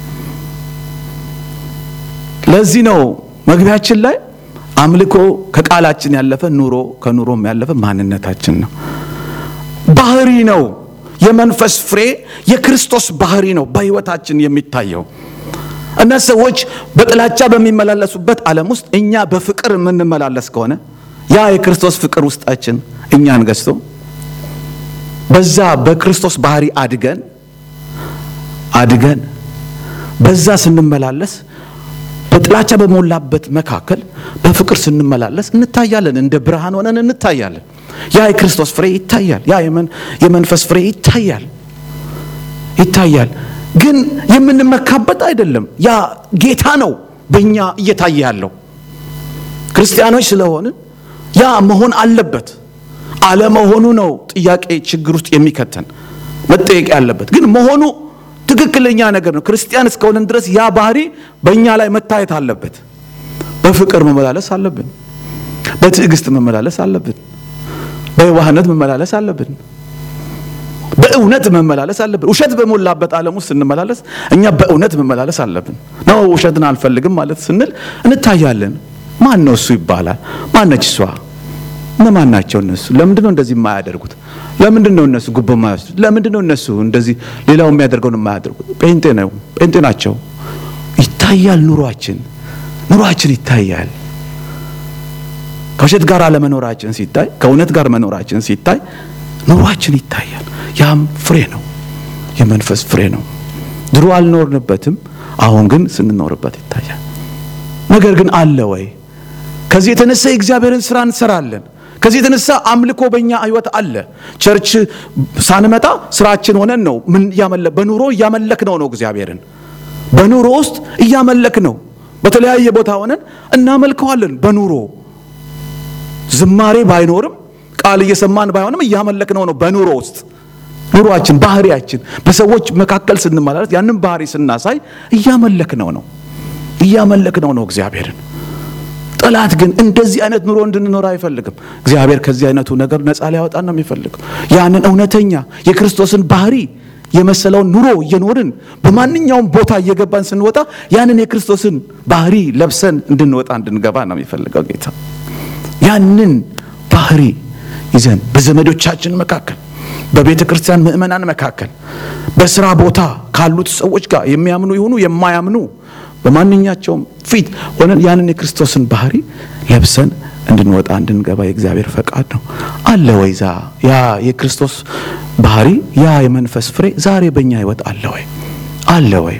S1: ለዚህ ነው መግቢያችን ላይ አምልኮ ከቃላችን ያለፈ ኑሮ ከኑሮም ያለፈ ማንነታችን ነው፣ ባህሪ ነው። የመንፈስ ፍሬ የክርስቶስ ባህሪ ነው በሕይወታችን የሚታየው እና ሰዎች በጥላቻ በሚመላለሱበት ዓለም ውስጥ እኛ በፍቅር የምንመላለስ ከሆነ ያ የክርስቶስ ፍቅር ውስጣችን እኛን ገዝቶ በዛ በክርስቶስ ባህሪ አድገን አድገን በዛ ስንመላለስ በጥላቻ በሞላበት መካከል በፍቅር ስንመላለስ እንታያለን። እንደ ብርሃን ሆነን እንታያለን። ያ የክርስቶስ ፍሬ ይታያል። ያ የመንፈስ ፍሬ ይታያል ይታያል። ግን የምንመካበት አይደለም። ያ ጌታ ነው በእኛ እየታየ ያለው። ክርስቲያኖች ስለሆንን ያ መሆን አለበት። አለመሆኑ ነው ጥያቄ ችግር ውስጥ የሚከተን መጠየቅ ያለበት። ግን መሆኑ ትክክለኛ ነገር ነው። ክርስቲያን እስከሆንን ድረስ ያ ባህሪ በእኛ ላይ መታየት አለበት። በፍቅር መመላለስ አለብን። በትዕግስት መመላለስ አለብን። በየዋህነት መመላለስ አለብን። በእውነት መመላለስ አለብን። ውሸት በሞላበት ዓለም ውስጥ ስንመላለስ እኛ በእውነት መመላለስ አለብን። ነው ውሸትን አልፈልግም ማለት ስንል እንታያለን። ማን ነው እሱ ይባላል። ማነች እሷ? እነማን ናቸው እነሱ? ለምንድን ነው እንደዚህ የማያደርጉት? ለምንድን ነው እነሱ ጉቦ የማይወስዱት? ለምንድን ነው እነሱ እንደዚህ ሌላው የሚያደርገውን የማያደርጉት? ጴንጤ ነው ጴንጤ ናቸው። ይታያል ኑሯችን ኑሯችን ይታያል። ከውሸት ጋር አለመኖራችን ሲታይ፣ ከእውነት ጋር መኖራችን ሲታይ ኑሯችን ይታያል። ያም ፍሬ ነው፣ የመንፈስ ፍሬ ነው። ድሮ አልኖርንበትም፣ አሁን ግን ስንኖርበት ይታያል። ነገር ግን አለ ወይ? ከዚህ የተነሳ የእግዚአብሔርን ስራ እንሰራለን። ከዚህ የተነሳ አምልኮ በእኛ ህይወት አለ። ቸርች ሳንመጣ ስራችን ሆነን ነው ምን እያመለክ በኑሮ እያመለክ ነው ነው እግዚአብሔርን በኑሮ ውስጥ እያመለክ ነው። በተለያየ ቦታ ሆነን እናመልከዋለን። በኑሮ ዝማሬ ባይኖርም ቃል እየሰማን ባይሆንም እያመለክ ነው ነው በኑሮ ውስጥ ኑሯችን፣ ባህሪያችን በሰዎች መካከል ስንመላለስ ያንን ባህሪ ስናሳይ እያመለክ ነው ነው እያመለክ ነው ነው እግዚአብሔርን። ጠላት ግን እንደዚህ አይነት ኑሮ እንድንኖር አይፈልግም። እግዚአብሔር ከዚህ አይነቱ ነገር ነፃ ሊያወጣን ነው የሚፈልገው። ያንን እውነተኛ የክርስቶስን ባህሪ የመሰለውን ኑሮ እየኖርን በማንኛውም ቦታ እየገባን ስንወጣ ያንን የክርስቶስን ባህሪ ለብሰን እንድንወጣ እንድንገባ ነው የሚፈልገው ጌታ። ያንን ባህሪ ይዘን በዘመዶቻችን መካከል፣ በቤተ ክርስቲያን ምእመናን መካከል፣ በስራ ቦታ ካሉት ሰዎች ጋር የሚያምኑ ይሁኑ የማያምኑ በማንኛቸውም ፊት ሆነን ያንን የክርስቶስን ባህሪ ለብሰን እንድንወጣ እንድንገባ የእግዚአብሔር ፈቃድ ነው። አለ ወይ ዛ ያ የክርስቶስ ባህሪ ያ የመንፈስ ፍሬ ዛሬ በእኛ ህይወት አለ ወይ? አለ ወይ?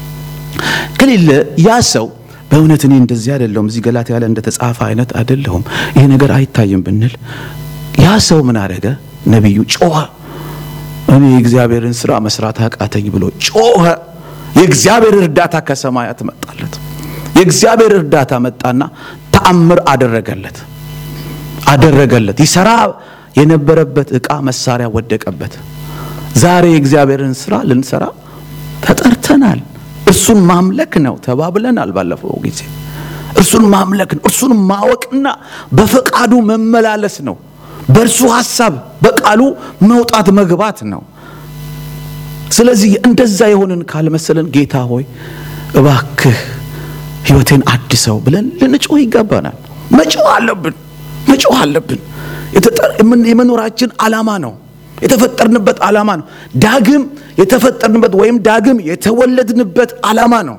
S1: ከሌለ ያ ሰው በእውነት እኔ እንደዚህ አይደለሁም፣ እዚህ ገላትያ ላይ እንደተጻፈ አይነት አይደለሁም፣ ይሄ ነገር አይታይም ብንል ያ ሰው ምን አደረገ? ነቢዩ ጮኸ። እኔ የእግዚአብሔርን ስራ መስራት አቃተኝ ብሎ ጮኸ። የእግዚአብሔር እርዳታ ከሰማያት መጣለት። የእግዚአብሔር እርዳታ መጣና ተአምር አደረገለት አደረገለት። ይሰራ የነበረበት ዕቃ መሳሪያ ወደቀበት። ዛሬ የእግዚአብሔርን ስራ ልንሰራ ተጠርተናል። እርሱን ማምለክ ነው ተባብለናል። ባለፈው ጊዜ እርሱን ማምለክ ነው፣ እርሱን ማወቅና በፈቃዱ መመላለስ ነው። በእርሱ ሐሳብ በቃሉ መውጣት መግባት ነው። ስለዚህ እንደዛ የሆንን ካልመሰለን ጌታ ሆይ እባክህ ሕይወቴን አድሰው ብለን ልንጮህ ይገባናል። መጮህ አለብን፣ መጮህ አለብን። የመኖራችን ዓላማ ነው። የተፈጠርንበት ዓላማ ነው። ዳግም የተፈጠርንበት ወይም ዳግም የተወለድንበት ዓላማ ነው።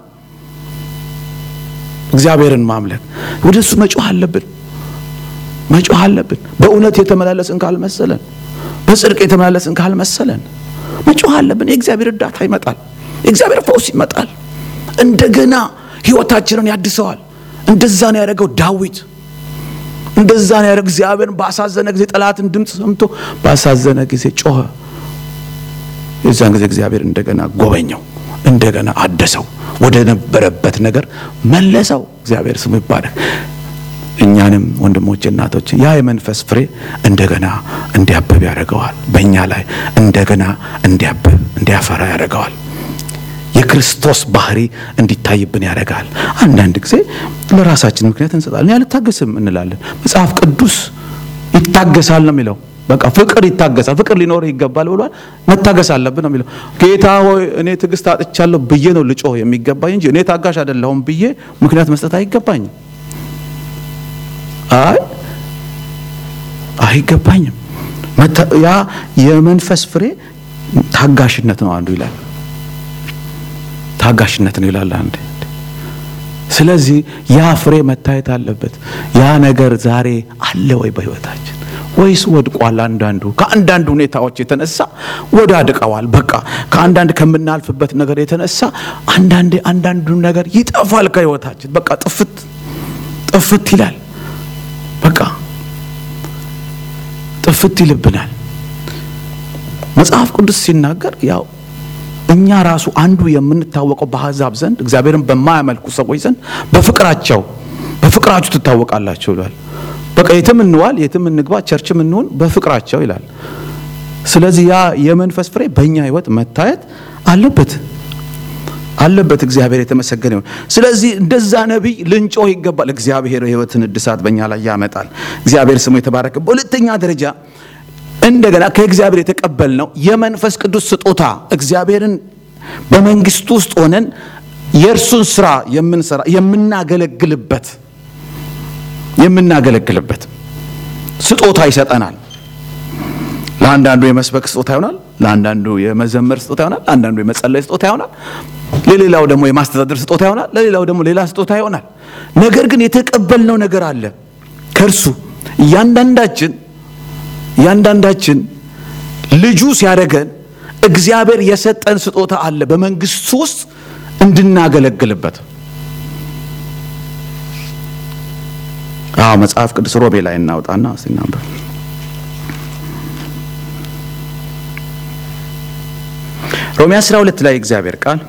S1: እግዚአብሔርን ማምለክ ወደ እሱ መጮህ አለብን፣ መጮህ አለብን። በእውነት የተመላለስን ካልመሰለን፣ በጽድቅ የተመላለስን ካልመሰለን መጮህ አለብን። የእግዚአብሔር እርዳታ ይመጣል። የእግዚአብሔር ፈውስ ይመጣል። እንደገና ሕይወታችንን ያድሰዋል። እንደዛ ነው ያደረገው ዳዊት። እንደዛ ነው ያደረገው። እግዚአብሔርን ባሳዘነ ጊዜ ጠላትን ድምፅ ሰምቶ ባሳዘነ ጊዜ ጮኸ። የዛን ጊዜ እግዚአብሔር እንደገና ጎበኘው፣ እንደገና አደሰው፣ ወደ ነበረበት ነገር መለሰው። እግዚአብሔር ስሙ ይባረክ። እኛንም ወንድሞቼ እናቶች ያ የመንፈስ ፍሬ እንደገና እንዲያብብ ያደርገዋል። በእኛ ላይ እንደገና እንዲያብብ እንዲያፈራ ያደርገዋል። የክርስቶስ ባህሪ እንዲታይብን ያደርጋል። አንዳንድ ጊዜ ለራሳችን ምክንያት እንሰጣለን። አልታገስም እንላለን። መጽሐፍ ቅዱስ ይታገሳል ነው የሚለው። በቃ ፍቅር ይታገሳል። ፍቅር ሊኖር ይገባል ብሏል። መታገስ አለብን ነው የሚለው። ጌታ ሆይ እኔ ትዕግስት አጥቻለሁ ብዬ ነው ልጮህ የሚገባኝ እንጂ እኔ ታጋሽ አይደለሁም ብዬ ምክንያት መስጠት አይገባኝም። አይ አይገባኝም። ያ የመንፈስ ፍሬ ታጋሽነት ነው አንዱ ይላል። ታጋሽነት ነው ይላል አንድ። ስለዚህ ያ ፍሬ መታየት አለበት። ያ ነገር ዛሬ አለ ወይ በሕይወታችን ወይስ ወድቋል? አንዳንዱ ከአንዳንድ ሁኔታዎች የተነሳ ወዳድቀዋል። በቃ ከአንዳንድ ከምናልፍበት ነገር የተነሳ አንዳንዴ አንዳንዱ ነገር ይጠፋል ከሕይወታችን። በቃ ጥፍት ጥፍት ይላል። በቃ ጥፍት ይልብናል። መጽሐፍ ቅዱስ ሲናገር ያው እኛ ራሱ አንዱ የምንታወቀው በአሕዛብ ዘንድ እግዚአብሔርን በማያመልኩ ሰዎች ዘንድ በፍቅራቸው በፍቅራችሁ ትታወቃላችሁ ይላል። በቃ የትም እንዋል የትም እንግባ ቸርችም እንሆን በፍቅራቸው ይላል። ስለዚህ ያ የመንፈስ ፍሬ በእኛ ሕይወት መታየት አለበት አለበት። እግዚአብሔር የተመሰገነ ይሁን። ስለዚህ እንደዛ ነቢይ ልንጮህ ይገባል። እግዚአብሔር ሕይወትን እድሳት በእኛ ላይ ያመጣል። እግዚአብሔር ስሙ የተባረከ። በሁለተኛ ደረጃ እንደገና ከእግዚአብሔር የተቀበልነው የመንፈስ ቅዱስ ስጦታ እግዚአብሔርን በመንግስቱ ውስጥ ሆነን የእርሱን ስራ የምንሰራ የምናገለግልበት የምናገለግልበት ስጦታ ይሰጠናል። ለአንዳንዱ የመስበክ ስጦታ ይሆናል፣ ለአንዳንዱ የመዘመር ስጦታ ይሆናል፣ ለአንዳንዱ የመጸለይ ስጦታ ይሆናል፣ ለሌላው ደግሞ የማስተዳደር ስጦታ ይሆናል፣ ለሌላው ደግሞ ሌላ ስጦታ ይሆናል። ነገር ግን የተቀበልነው ነገር አለ ከእርሱ እያንዳንዳችን እያንዳንዳችን ልጁ ሲያደርገን እግዚአብሔር የሰጠን ስጦታ አለ በመንግስቱ ውስጥ እንድናገለግልበት። አዎ መጽሐፍ ቅዱስ ሮሜ ላይ እናውጣና ሲናበብ ሮሜ 12 ላይ እግዚአብሔር ቃል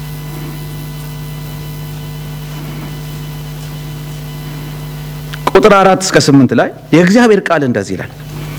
S1: ቁጥር አራት እስከ ስምንት ላይ የእግዚአብሔር ቃል እንደዚህ ይላል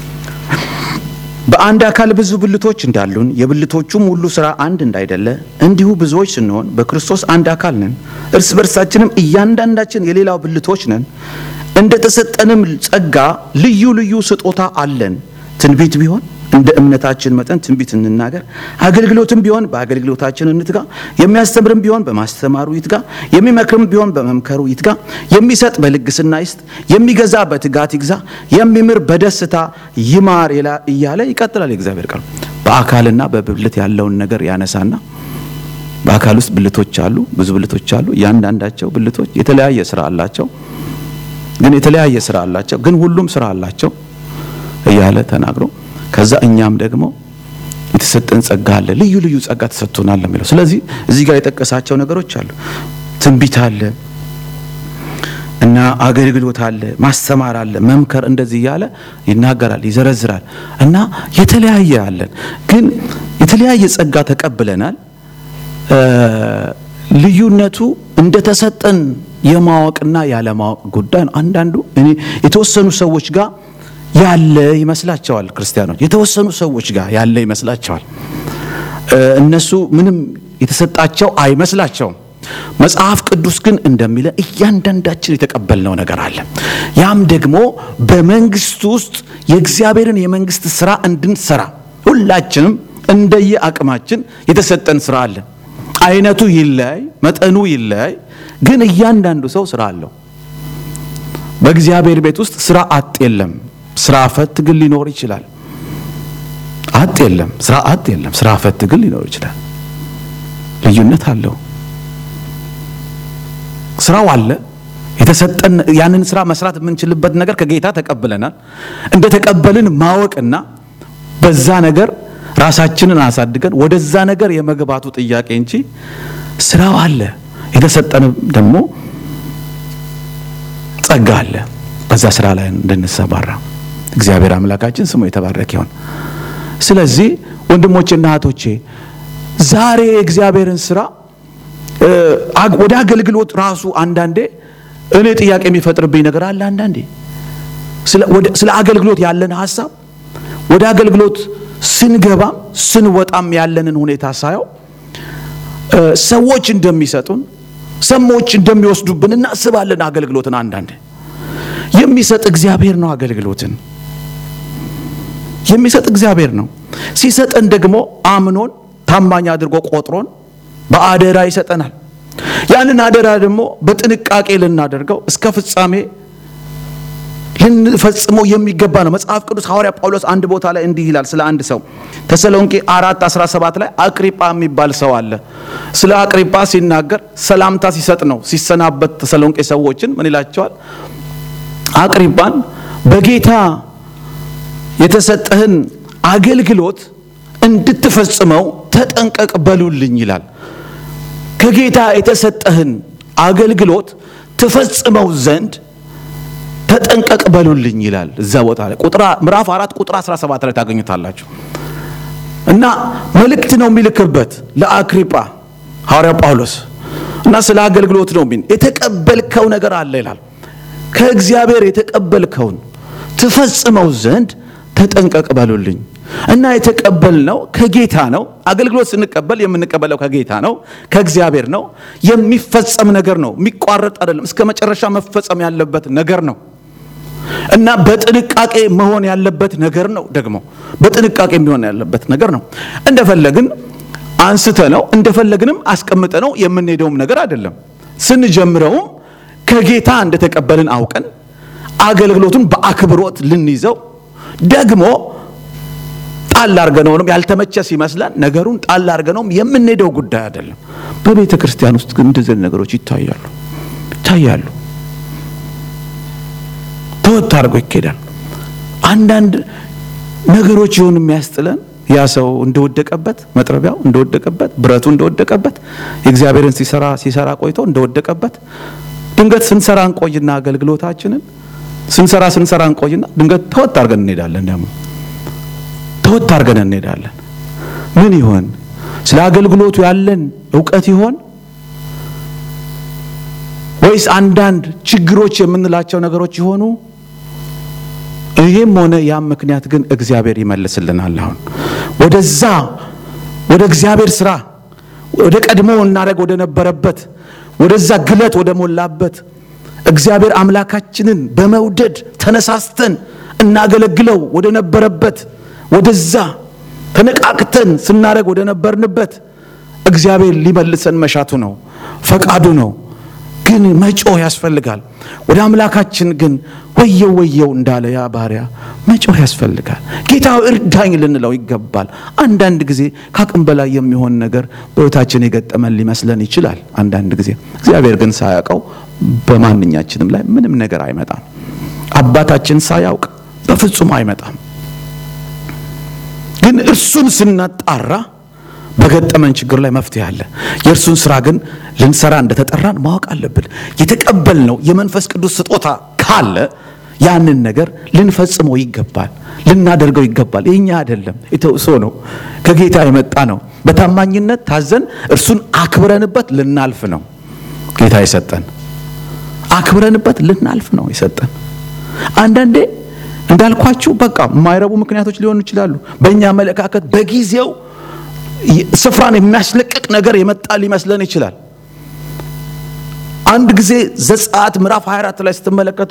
S1: በአንድ አካል ብዙ ብልቶች እንዳሉን የብልቶቹም ሁሉ ሥራ አንድ እንዳይደለ እንዲሁ ብዙዎች ስንሆን በክርስቶስ አንድ አካል ነን። እርስ በርሳችንም እያንዳንዳችን የሌላው ብልቶች ነን። እንደ ተሰጠንም ጸጋ ልዩ ልዩ ስጦታ አለን። ትንቢት ቢሆን እንደ እምነታችን መጠን ትንቢት እንናገር። አገልግሎትም ቢሆን በአገልግሎታችን እንትጋ። የሚያስተምርም ቢሆን በማስተማሩ ይትጋ። የሚመክርም ቢሆን በመምከሩ ይትጋ። የሚሰጥ በልግስና ይስጥ። የሚገዛ በትጋት ይግዛ። የሚምር በደስታ ይማር እያለ ይቀጥላል የእግዚአብሔር ቃል። በአካልና በብልት ያለውን ነገር ያነሳና በአካል ውስጥ ብልቶች አሉ፣ ብዙ ብልቶች አሉ። እያንዳንዳቸው ብልቶች የተለያየ ስራ አላቸው። ግን የተለያየ ስራ አላቸው፣ ግን ሁሉም ስራ አላቸው እያለ ተናግሮ ከዛ እኛም ደግሞ የተሰጠን ጸጋ አለ፣ ልዩ ልዩ ጸጋ ተሰጥቶናል የሚለው። ስለዚህ እዚህ ጋር የጠቀሳቸው ነገሮች አሉ። ትንቢት አለ እና አገልግሎት አለ፣ ማስተማር አለ፣ መምከር እንደዚህ እያለ ይናገራል፣ ይዘረዝራል። እና የተለያየ አለን፣ ግን የተለያየ ጸጋ ተቀብለናል። ልዩነቱ እንደተሰጠን የማወቅና ያለማወቅ ጉዳይ ነው። አንዳንዱ እኔ የተወሰኑ ሰዎች ጋር ያለ ይመስላቸዋል። ክርስቲያኖች የተወሰኑ ሰዎች ጋር ያለ ይመስላቸዋል። እነሱ ምንም የተሰጣቸው አይመስላቸውም። መጽሐፍ ቅዱስ ግን እንደሚለ እያንዳንዳችን የተቀበልነው ነገር አለ። ያም ደግሞ በመንግስት ውስጥ የእግዚአብሔርን የመንግስት ስራ እንድንሰራ ሁላችንም እንደየ አቅማችን የተሰጠን ስራ አለ። አይነቱ ይለያይ፣ መጠኑ ይለያይ፣ ግን እያንዳንዱ ሰው ስራ አለው። በእግዚአብሔር ቤት ውስጥ ስራ አጥ የለም። ስራ ፈት ግን ሊኖር ይችላል። አጥ የለም፣ ስራ አጥ የለም። ስራ ፈት ግን ሊኖር ይችላል። ልዩነት አለው። ስራው አለ። የተሰጠን ያንን ስራ መስራት የምንችልበት ነገር ከጌታ ተቀብለናል። እንደ ተቀበልን ማወቅና በዛ ነገር ራሳችንን አሳድገን ወደዛ ነገር የመግባቱ ጥያቄ እንጂ ስራው አለ። የተሰጠን ደግሞ ጸጋ አለ። በዛ ስራ ላይ እንድንሰማራ እግዚአብሔር አምላካችን ስሙ የተባረከ ይሁን። ስለዚህ ወንድሞቼና እህቶቼ ዛሬ የእግዚአብሔርን ስራ ወደ አገልግሎት ራሱ አንዳንዴ እኔ ጥያቄ የሚፈጥርብኝ ነገር አለ። አንዳንዴ ስለ አገልግሎት ያለን ሀሳብ ወደ አገልግሎት ስንገባም ስንወጣም ያለንን ሁኔታ ሳየው ሰዎች እንደሚሰጡን ሰዎች እንደሚወስዱብን እናስባለን። አገልግሎትን አንዳንዴ የሚሰጥ እግዚአብሔር ነው። አገልግሎትን የሚሰጥ እግዚአብሔር ነው። ሲሰጠን ደግሞ አምኖን ታማኝ አድርጎ ቆጥሮን በአደራ ይሰጠናል። ያንን አደራ ደግሞ በጥንቃቄ ልናደርገው እስከ ፍጻሜ ልንፈጽመው የሚገባ ነው። መጽሐፍ ቅዱስ ሐዋርያ ጳውሎስ አንድ ቦታ ላይ እንዲህ ይላል ስለ አንድ ሰው ተሰሎንቄ አራት 17 ላይ አቅሪጳ የሚባል ሰው አለ። ስለ አቅሪጳ ሲናገር ሰላምታ ሲሰጥ ነው ሲሰናበት ተሰሎንቄ ሰዎችን ምን ይላቸዋል? አቅሪጳን በጌታ የተሰጠህን አገልግሎት እንድትፈጽመው ተጠንቀቅ በሉልኝ ይላል። ከጌታ የተሰጠህን አገልግሎት ትፈጽመው ዘንድ ተጠንቀቅ በሉልኝ ይላል። እዛ ቦታ ላይ ቁጥር ምዕራፍ አራት ቁጥር 17 ላይ ታገኙታላችሁ። እና መልእክት ነው የሚልክበት ለአክሪጳ ሐዋርያ ጳውሎስ እና ስለ አገልግሎት ነው የሚል የተቀበልከው ነገር አለ ይላል። ከእግዚአብሔር የተቀበልከውን ትፈጽመው ዘንድ ተጠንቀቅ በሉልኝ እና የተቀበልነው ከጌታ ነው። አገልግሎት ስንቀበል የምንቀበለው ከጌታ ነው፣ ከእግዚአብሔር ነው። የሚፈጸም ነገር ነው፣ የሚቋረጥ አይደለም። እስከ መጨረሻ መፈጸም ያለበት ነገር ነው እና በጥንቃቄ መሆን ያለበት ነገር ነው። ደግሞ በጥንቃቄ የሚሆን ያለበት ነገር ነው። እንደፈለግን አንስተ ነው እንደፈለግንም አስቀምጠ ነው የምንሄደውም ነገር አይደለም። ስንጀምረውም ከጌታ እንደተቀበልን አውቀን አገልግሎቱን በአክብሮት ልንይዘው ደግሞ ጣል አርገነውም ያልተመቸ ሲመስለን ነገሩን ጣል አርገነውም የምንሄደው ጉዳይ አይደለም። በቤተ ክርስቲያን ውስጥ ግን እንደዚህ ነገሮች ይታያሉ ይታያሉ። ተወት አድርጎ ይኬዳል። አንዳንድ ነገሮች ይሁን የሚያስጥለን ያ ሰው እንደወደቀበት መጥረቢያው እንደወደቀበት ብረቱ እንደወደቀበት የእግዚአብሔርን ሲሰራ ሲሰራ ቆይቶ እንደወደቀበት ድንገት ስንሰራ እንቆይና አገልግሎታችንን ስንሰራ ስንሰራ እንቆይና ድንገት ተወት አድርገን እንሄዳለን። ደግሞ ተወት አድርገን እንሄዳለን። ምን ይሆን? ስለ አገልግሎቱ ያለን እውቀት ይሆን ወይስ አንዳንድ ችግሮች የምንላቸው ነገሮች ይሆኑ? ይሄም ሆነ ያም ምክንያት ግን እግዚአብሔር ይመልስልናል። አሁን ወደዛ ወደ እግዚአብሔር ስራ ወደ ቀድሞ እናደርግ ወደ ነበረበት ወደዛ ግለት ወደ ሞላበት እግዚአብሔር አምላካችንን በመውደድ ተነሳስተን እናገለግለው ወደ ነበረበት ወደዛ ተነቃቅተን ስናደርግ ወደ ነበርንበት እግዚአብሔር ሊመልሰን መሻቱ ነው፣ ፈቃዱ ነው። ግን መጮህ ያስፈልጋል። ወደ አምላካችን ግን ወየው ወየው እንዳለ ያ ባሪያ መጮህ ያስፈልጋል። ጌታ እርዳኝ ልንለው ይገባል። አንዳንድ ጊዜ ከአቅም በላይ የሚሆን ነገር በሕይወታችን የገጠመን ሊመስለን ይችላል። አንዳንድ ጊዜ እግዚአብሔር ግን ሳያውቀው በማንኛችንም ላይ ምንም ነገር አይመጣም። አባታችን ሳያውቅ በፍጹም አይመጣም። ግን እርሱን ስናጣራ በገጠመን ችግር ላይ መፍትሄ አለ። የእርሱን ስራ ግን ልንሰራ እንደተጠራን ማወቅ አለብን። የተቀበልነው የመንፈስ ቅዱስ ስጦታ ካለ ያንን ነገር ልንፈጽመው ይገባል፣ ልናደርገው ይገባል። የኛ አይደለም፣ የተውሶ ነው፣ ከጌታ የመጣ ነው። በታማኝነት ታዘን እርሱን አክብረንበት ልናልፍ ነው ጌታ የሰጠን። አክብረንበት ልናልፍ ነው የሰጠን። አንዳንዴ እንዳልኳችሁ በቃ የማይረቡ ምክንያቶች ሊሆኑ ይችላሉ። በእኛ አመለካከት በጊዜው ስፍራን የሚያስለቅቅ ነገር የመጣ ሊመስለን ይችላል። አንድ ጊዜ ዘጸአት ምዕራፍ 24 ላይ ስትመለከቱ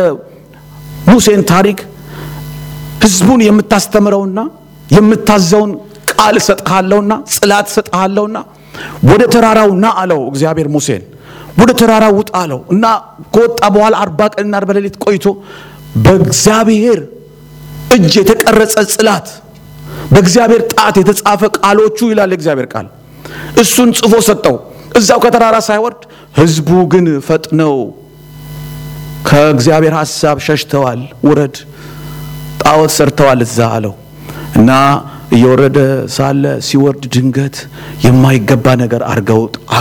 S1: የሙሴን ታሪክ ሕዝቡን የምታስተምረውና የምታዘውን ቃል እሰጥሃለሁና ጽላት እሰጥሃለሁና ወደ ተራራው ና አለው እግዚአብሔር ሙሴን። ወደ ተራራው ውጣ አለው እና ከወጣ በኋላ አርባ ቀንና አርባ ሌሊት ቆይቶ በእግዚአብሔር እጅ የተቀረጸ ጽላት በእግዚአብሔር ጣት የተጻፈ ቃሎቹ ይላል የእግዚአብሔር ቃል እሱን ጽፎ ሰጠው። እዛው ከተራራ ሳይወርድ ህዝቡ ግን ፈጥነው ከእግዚአብሔር ሐሳብ ሸሽተዋል። ውረድ፣ ጣዖት ሰርተዋል እዛ አለው እና እየወረደ ሳለ ሲወርድ ድንገት የማይገባ ነገር አድርገው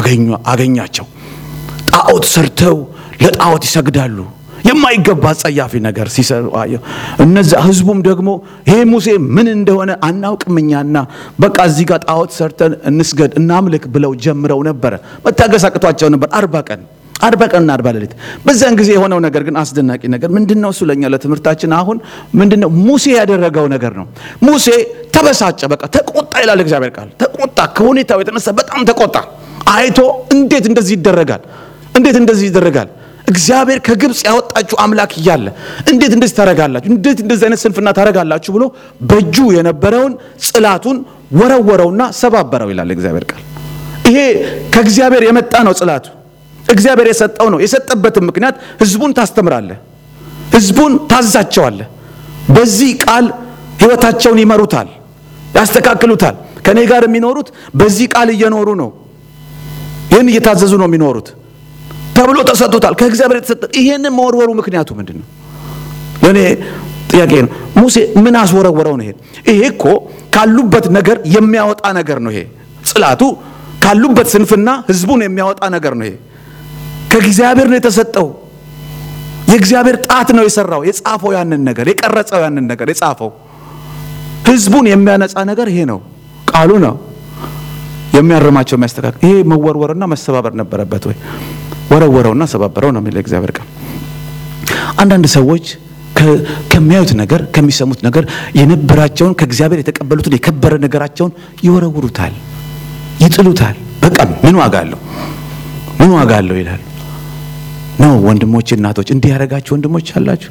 S1: አገኛቸው። ጣዖት ሰርተው ለጣዖት ይሰግዳሉ። የማይገባ ጸያፊ ነገር ሲሰሩ አየሁ። እነዛ ህዝቡም ደግሞ ይሄ ሙሴ ምን እንደሆነ አናውቅም እኛና በቃ እዚህ ጋር ጣዖት ሰርተን እንስገድ እናምልክ ብለው ጀምረው ነበረ። መታገስ አቅቷቸው ነበር አርባ ቀን አርባ ቀንና አርባ ሌሊት። በዚያን ጊዜ የሆነው ነገር ግን አስደናቂ ነገር ምንድን ነው? እሱ ለእኛ ለትምህርታችን አሁን ምንድን ነው ሙሴ ያደረገው ነገር ነው። ሙሴ ተበሳጨ፣ በቃ ተቆጣ ይላል እግዚአብሔር ቃል። ተቆጣ፣ ከሁኔታው የተነሳ በጣም ተቆጣ። አይቶ እንዴት እንደዚህ ይደረጋል? እንዴት እንደዚህ ይደረጋል? እግዚአብሔር ከግብፅ ያወጣችሁ አምላክ እያለ እንዴት እንደዚህ ታረጋላችሁ? እንዴት እንደዚህ አይነት ስንፍና ታረጋላችሁ? ብሎ በእጁ የነበረውን ጽላቱን ወረወረውና ሰባበረው ይላል እግዚአብሔር ቃል። ይሄ ከእግዚአብሔር የመጣ ነው ጽላቱ እግዚአብሔር የሰጠው ነው። የሰጠበትም ምክንያት ህዝቡን ታስተምራለህ፣ ህዝቡን ታዛቸዋለህ። በዚህ ቃል ህይወታቸውን ይመሩታል፣ ያስተካክሉታል። ከእኔ ጋር የሚኖሩት በዚህ ቃል እየኖሩ ነው፣ ይህን እየታዘዙ ነው የሚኖሩት ተብሎ ተሰጥቶታል። ከእግዚአብሔር የተሰጠ ይሄንን መወርወሩ ምክንያቱ ምንድን ነው? ለእኔ ጥያቄ ነው። ሙሴ ምን አስወረወረው ነው? ይሄ ይሄ እኮ ካሉበት ነገር የሚያወጣ ነገር ነው። ይሄ ጽላቱ ካሉበት ስንፍና ህዝቡን የሚያወጣ ነገር ነው። ይሄ ከእግዚአብሔር ነው የተሰጠው። የእግዚአብሔር ጣት ነው የሰራው፣ የጻፈው ያንን ነገር የቀረጸው ያንን ነገር የጻፈው። ህዝቡን የሚያነጻ ነገር ይሄ ነው፣ ቃሉ ነው የሚያርማቸው የሚያስተካክል። ይሄ መወርወርና መሰባበር ነበረበት ወይ? ወረወረውና ሰባበረው ነው የሚለው እግዚአብሔር ቃል። አንዳንድ ሰዎች ከሚያዩት ነገር ከሚሰሙት ነገር የነበራቸውን ከእግዚአብሔር የተቀበሉትን የከበረ ነገራቸውን ይወረውሩታል፣ ይጥሉታል። በቃ ምን ዋጋ አለው? ምን ዋጋ አለው ይላል። ነው ወንድሞች፣ እናቶች እንዲህ ያደረጋችሁ ወንድሞች አላችሁ።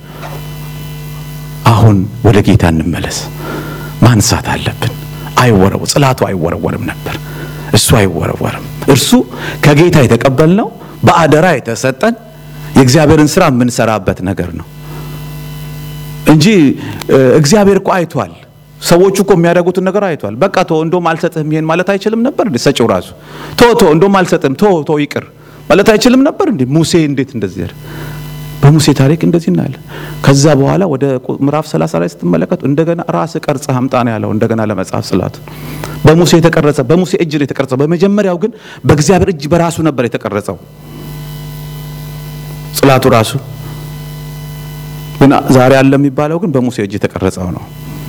S1: አሁን ወደ ጌታ እንመለስ። ማንሳት አለብን። አይወረው ጽላቱ አይወረወርም ነበር። እሱ አይወረወርም። እርሱ ከጌታ የተቀበልነው በአደራ የተሰጠን የእግዚአብሔርን ስራ የምንሰራበት ነገር ነው እንጂ እግዚአብሔር እኮ አይቷል። ሰዎቹ እኮ የሚያደርጉትን ነገር አይቷል። በቃ ቶ እንደውም አልሰጥህም ይሄን ማለት አይችልም ነበር እንዴ? ሰጪው ራሱ ቶ ቶ እንደውም አልሰጥህም ቶ ቶ ይቅር ማለት አይችልም ነበር እንዴ? ሙሴ እንዴት እንደዚህ ያለ በሙሴ ታሪክ እንደዚህ እናያለን። ከዛ በኋላ ወደ ምዕራፍ 30 ላይ ስትመለከቱ እንደገና ራስ ቀርጸ አምጣ ነው ያለው። እንደገና ለመጽሐፍ ጽላት በሙሴ የተቀረጸ በሙሴ እጅ ነው የተቀረጸው። በመጀመሪያው ግን በእግዚአብሔር እጅ በራሱ ነበር የተቀረጸው ጽላቱ ራሱ ግን ዛሬ አለ የሚባለው ግን በሙሴ እጅ የተቀረጸው ነው።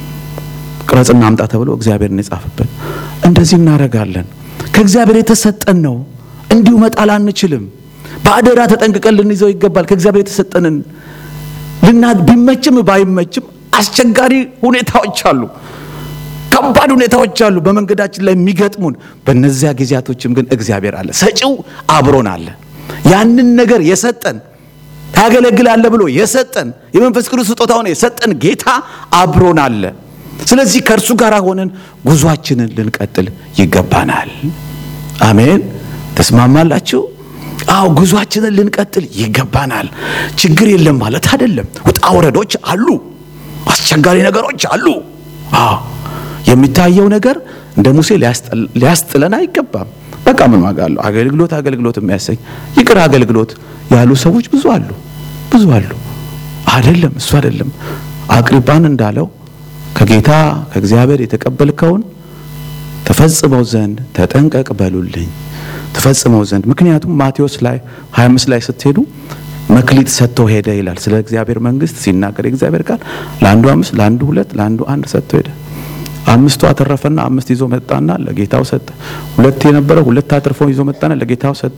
S1: ቅረጽና አምጣ ተብሎ እግዚአብሔርን የጻፈበት። እንደዚህ እናደርጋለን። ከእግዚአብሔር የተሰጠን ነው፣ እንዲሁ መጣል አንችልም። በአደራ ተጠንቅቀን ልንይዘው ይገባል። ከእግዚአብሔር የተሰጠንን ልና ቢመችም ባይመችም አስቸጋሪ ሁኔታዎች አሉ፣ ከባድ ሁኔታዎች አሉ በመንገዳችን ላይ የሚገጥሙን። በእነዚያ ጊዜያቶችም ግን እግዚአብሔር አለ፣ ሰጪው አብሮን አለ። ያንን ነገር የሰጠን ታገለግላለ ብሎ የሰጠን የመንፈስ ቅዱስ ስጦታውን የሰጠን ጌታ አብሮን አለ። ስለዚህ ከእርሱ ጋር ሆነን ጉዟችንን ልንቀጥል ይገባናል። አሜን። ተስማማላችሁ? አዎ ጉዟችንን ልንቀጥል ይገባናል። ችግር የለም ማለት አይደለም። ውጣ ወረዶች አሉ፣ አስቸጋሪ ነገሮች አሉ። አዎ የሚታየው ነገር እንደ ሙሴ ሊያስጥለን አይገባም። በቃ ምን ዋጋ አለው? አገልግሎት አገልግሎት የሚያሰኝ ይቅር አገልግሎት ያሉ ሰዎች ብዙ አሉ፣ ብዙ አሉ። አይደለም እሱ አይደለም። አቅሪጳን እንዳለው ከጌታ ከእግዚአብሔር የተቀበልከውን ተፈጽመው ዘንድ ተጠንቀቅ በሉልኝ ተፈጽመው ዘንድ ምክንያቱም ማቴዎስ ላይ 25 ላይ ስትሄዱ መክሊት ሰጥቶ ሄደ ይላል። ስለ እግዚአብሔር መንግስት ሲናገር የእግዚአብሔር ቃል ለአንዱ አምስት፣ ለአንዱ ሁለት፣ ለአንዱ አንድ ሰጥቶ ሄደ። አምስቱ አተረፈና አምስት ይዞ መጣና ለጌታው ሰጠ። ሁለት የነበረው ሁለት አትርፎ ይዞ መጣና ለጌታው ሰጠ።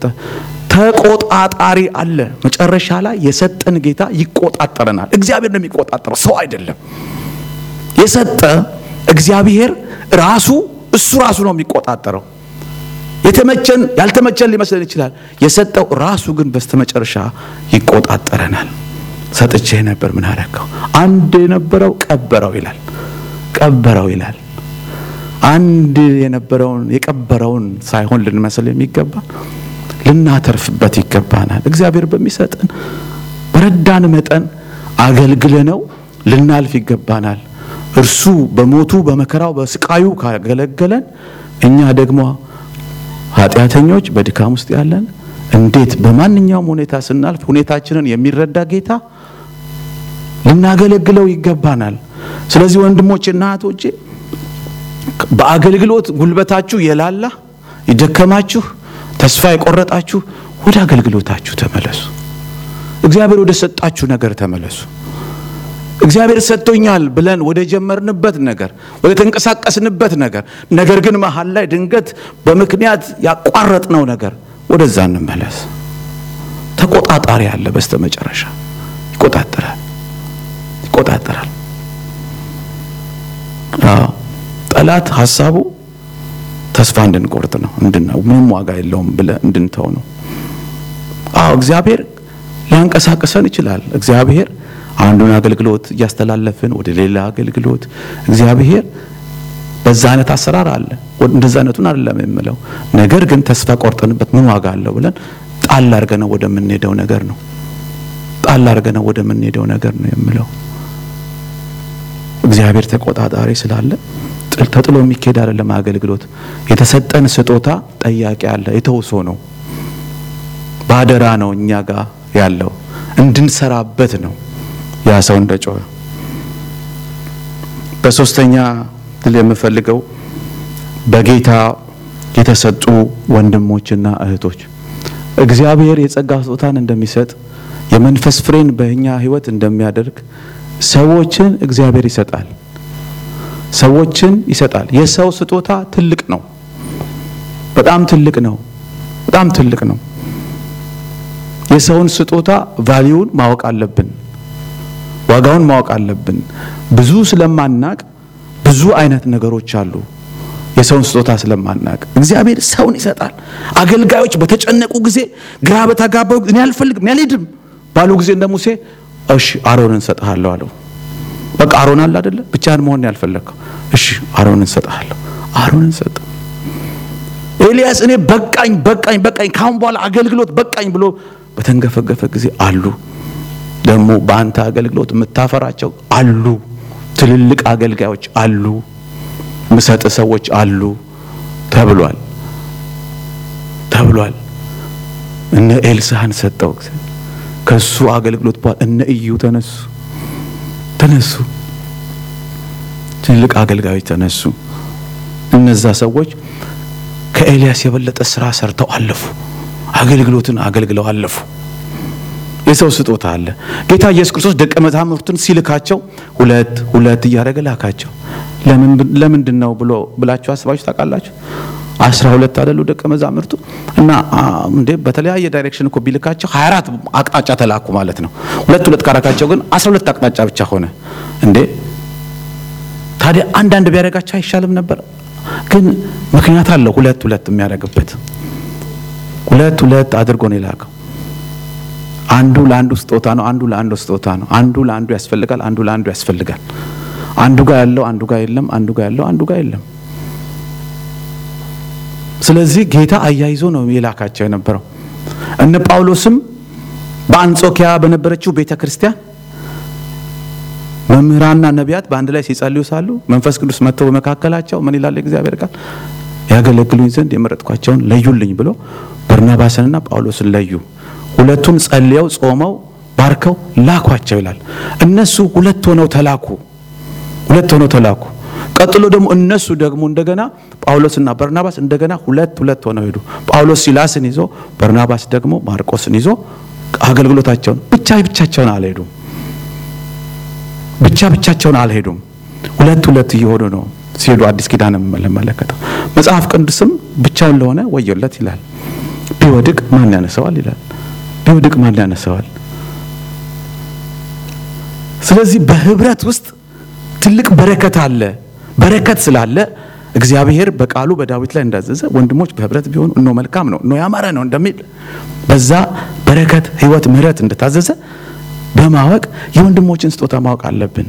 S1: ተቆጣጣሪ አለ። መጨረሻ ላይ የሰጠን ጌታ ይቆጣጠረናል። እግዚአብሔር ነው የሚቆጣጠረው፣ ሰው አይደለም። የሰጠ እግዚአብሔር ራሱ እሱ ራሱ ነው የሚቆጣጠረው። የተመቸን ያልተመቸን ሊመስለን ይችላል። የሰጠው ራሱ ግን በስተመጨረሻ ይቆጣጠረናል። ሰጥቼ ነበር ምን አደረገው? አንድ የነበረው ቀበረው ይላል ቀበረው ይላል። አንድ የነበረውን የቀበረውን ሳይሆን ልንመስል የሚገባ ልናተርፍበት ይገባናል። እግዚአብሔር በሚሰጠን በረዳን መጠን አገልግለነው ልናልፍ ይገባናል። እርሱ በሞቱ በመከራው በስቃዩ ካገለገለን እኛ ደግሞ ኃጢአተኞች በድካም ውስጥ ያለን እንዴት በማንኛውም ሁኔታ ስናልፍ ሁኔታችንን የሚረዳ ጌታ ልናገለግለው ይገባናል። ስለዚህ ወንድሞቼና እህቶቼ በአገልግሎት ጉልበታችሁ የላላ የደከማችሁ፣ ተስፋ የቆረጣችሁ ወደ አገልግሎታችሁ ተመለሱ። እግዚአብሔር ወደ ሰጣችሁ ነገር ተመለሱ። እግዚአብሔር ሰጥቶኛል ብለን ወደ ጀመርንበት ነገር ወደ ተንቀሳቀስንበት ነገር ነገር ግን መሀል ላይ ድንገት በምክንያት ያቋረጥነው ነገር ወደዛ እንመለስ። ተቆጣጣሪ አለ። በስተመጨረሻ ይቆጣጠራል ይቆጣጠራል። አዎ ጠላት ሀሳቡ ተስፋ እንድንቆርጥ ነው፣ እንድናው ምንም ዋጋ የለውም ብለን እንድንተው ነው። አዎ እግዚአብሔር ሊያንቀሳቅሰን ይችላል። እግዚአብሔር አንዱን አገልግሎት እያስተላለፍን ወደ ሌላ አገልግሎት እግዚአብሔር በዛ አይነት አሰራር አለ። እንደዛ አይነቱን አይደለም የምለው። ነገር ግን ተስፋ ቆርጠንበት ምን ዋጋ አለው ብለን ጣል አድርገነው ወደምንሄደው ነገር ነው ጣል አድርገነው ወደምንሄደው ነገር ነው የምለው። እግዚአብሔር ተቆጣጣሪ ስላለ ተጥሎ የሚካሄድ አይደለም አገልግሎት። የተሰጠን ስጦታ ጠያቂ አለ። የተውሶ ነው፣ ባደራ ነው እኛ ጋር ያለው እንድንሰራበት ነው። ያ ሰው እንደ ጮኸ በሶስተኛ ድል የምፈልገው በጌታ የተሰጡ ወንድሞችና እህቶች እግዚአብሔር የጸጋ ስጦታን እንደሚሰጥ የመንፈስ ፍሬን በእኛ ሕይወት እንደሚያደርግ ሰዎችን እግዚአብሔር ይሰጣል። ሰዎችን ይሰጣል። የሰው ስጦታ ትልቅ ነው። በጣም ትልቅ ነው። በጣም ትልቅ ነው። የሰውን ስጦታ ቫሊዩን ማወቅ አለብን። ዋጋውን ማወቅ አለብን። ብዙ ስለማናቅ ብዙ አይነት ነገሮች አሉ። የሰውን ስጦታ ስለማናቅ እግዚአብሔር ሰውን ይሰጣል። አገልጋዮች በተጨነቁ ጊዜ፣ ግራ በተጋባው እኔ አልፈልግም እኔ አልሄድም ባሉ ጊዜ እንደ ሙሴ እሺ አሮንን እሰጥሃለሁ አለው። በቃ አሮን አለ አይደለ? ብቻህን መሆን ያልፈለግከው እሺ አሮንን እሰጥሃለሁ። አሮንን ሰጠ። ኤልያስ እኔ በቃኝ በቃኝ በቃኝ ካሁን በኋላ አገልግሎት በቃኝ ብሎ በተንገፈገፈ ጊዜ አሉ ደግሞ በአንተ አገልግሎት የምታፈራቸው አሉ ትልልቅ አገልጋዮች አሉ፣ ምሰጥ ሰዎች አሉ ተብሏል ተብሏል። እነ ኤልሳህን ሰጠው ከሱ አገልግሎት በኋላ እነ እዩ ተነሱ ተነሱ ትልቅ አገልጋዮች ተነሱ። እነዛ ሰዎች ከኤልያስ የበለጠ ስራ ሰርተው አለፉ። አገልግሎትን አገልግለው አለፉ። የሰው ስጦታ አለ። ጌታ ኢየሱስ ክርስቶስ ደቀ መዛሙርቱን ሲልካቸው ሁለት ሁለት እያደረገ ላካቸው። ለምንድን ነው ብሎ ብላችሁ አስባችሁ ታውቃላችሁ? አስራ ሁለት አይደሉ ደቀ መዛሙርቱ እና እንዴ በተለያየ ዳይሬክሽን እኮ ቢልካቸው 24 አቅጣጫ ተላኩ ማለት ነው። ሁለት ሁለት ካረካቸው ግን 12 አቅጣጫ ብቻ ሆነ እንዴ ታዲያ አንዳንድ ቢያደርጋቸው አይሻልም ነበር? ግን ምክንያት አለው ሁለት ሁለት የሚያደርግበት ሁለት ሁለት አድርጎ ነው የላከው። አንዱ ለአንዱ ስጦታ ነው፣ አንዱ ለአንዱ ስጦታ ነው። አንዱ ለአንዱ ያስፈልጋል፣ አንዱ ለአንዱ ያስፈልጋል። አንዱ ጋር ያለው አንዱ ጋር የለም፣ አንዱ ጋር ያለው አንዱ ጋር የለም። ስለዚህ ጌታ አያይዞ ነው የላካቸው የነበረው። እነ ጳውሎስም በአንጾኪያ በነበረችው ቤተ ክርስቲያን መምህራንና ነቢያት በአንድ ላይ ሲጸልዩ ሳሉ መንፈስ ቅዱስ መጥቶ በመካከላቸው ምን ይላል እግዚአብሔር ቃል ያገለግሉኝ ዘንድ የመረጥኳቸውን ለዩልኝ ብሎ በርናባስንና ጳውሎስን ለዩ። ሁለቱን ጸልየው ጾመው ባርከው ላኳቸው ይላል። እነሱ ሁለት ሆነው ተላኩ። ሁለት ሆነው ተላኩ። ቀጥሎ ደግሞ እነሱ ደግሞ እንደገና ጳውሎስና በርናባስ እንደገና ሁለት ሁለት ሆነው ሄዱ። ጳውሎስ ሲላስን ይዞ በርናባስ ደግሞ ማርቆስን ይዞ አገልግሎታቸውን ብቻ ብቻቸውን አልሄዱም። ብቻ ብቻቸውን አልሄዱም። ሁለት ሁለት እየሆኑ ነው ሲሄዱ አዲስ ኪዳን የምንመለከተው መጽሐፍ ቅዱስም ብቻውን ለሆነ ወዮለት ይላል። ቢወድቅ ማን ያነሰዋል ይላል። ቢወድቅ ማን ያነሰዋል? ስለዚህ በህብረት ውስጥ ትልቅ በረከት አለ። በረከት ስላለ እግዚአብሔር በቃሉ በዳዊት ላይ እንዳዘዘ ወንድሞች በህብረት ቢሆኑ እኖ መልካም ነው እኖ ያማረ ነው እንደሚል በዛ በረከት፣ ህይወት፣ ምህረት እንደታዘዘ በማወቅ የወንድሞችን ስጦታ ማወቅ አለብን።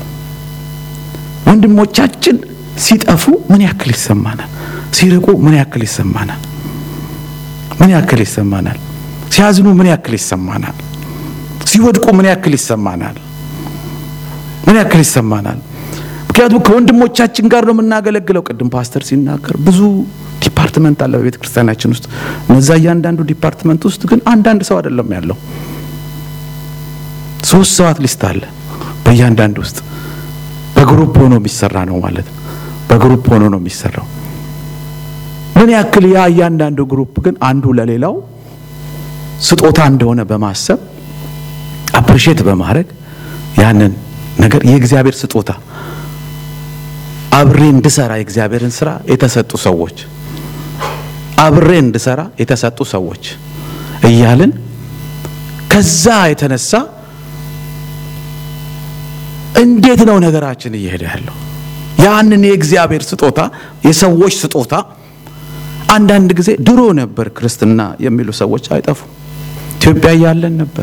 S1: ወንድሞቻችን ሲጠፉ ምን ያክል ይሰማናል? ሲርቁ ምን ያክል ይሰማናል? ምን ያክል ይሰማናል? ሲያዝኑ ምን ያክል ይሰማናል? ሲወድቁ ምን ያክል ይሰማናል? ምን ያክል ይሰማናል? ምክንያቱም ከወንድሞቻችን ጋር ነው የምናገለግለው። ቅድም ፓስተር ሲናገር ብዙ ዲፓርትመንት አለ በቤተ ክርስቲያናችን ውስጥ። እነዛ እያንዳንዱ ዲፓርትመንት ውስጥ ግን አንዳንድ ሰው አይደለም ያለው፣ ሶስት ሰው አትሊስት አለ በእያንዳንዱ ውስጥ። በግሩፕ ሆኖ የሚሰራ ነው ማለት ነው። በግሩፕ ሆኖ ነው የሚሰራው። ምን ያክል ያ እያንዳንዱ ግሩፕ ግን አንዱ ለሌላው ስጦታ እንደሆነ በማሰብ አፕሪሼት በማድረግ ያንን ነገር የእግዚአብሔር ስጦታ አብሬ እንድሰራ የእግዚአብሔርን ስራ የተሰጡ ሰዎች አብሬ እንድሰራ የተሰጡ ሰዎች እያልን ከዛ የተነሳ እንዴት ነው ነገራችን እየሄደ ያለው? ያንን የእግዚአብሔር ስጦታ የሰዎች ስጦታ አንዳንድ ጊዜ ድሮ ነበር ክርስትና የሚሉ ሰዎች አይጠፉም። ኢትዮጵያ እያለን ነበረ።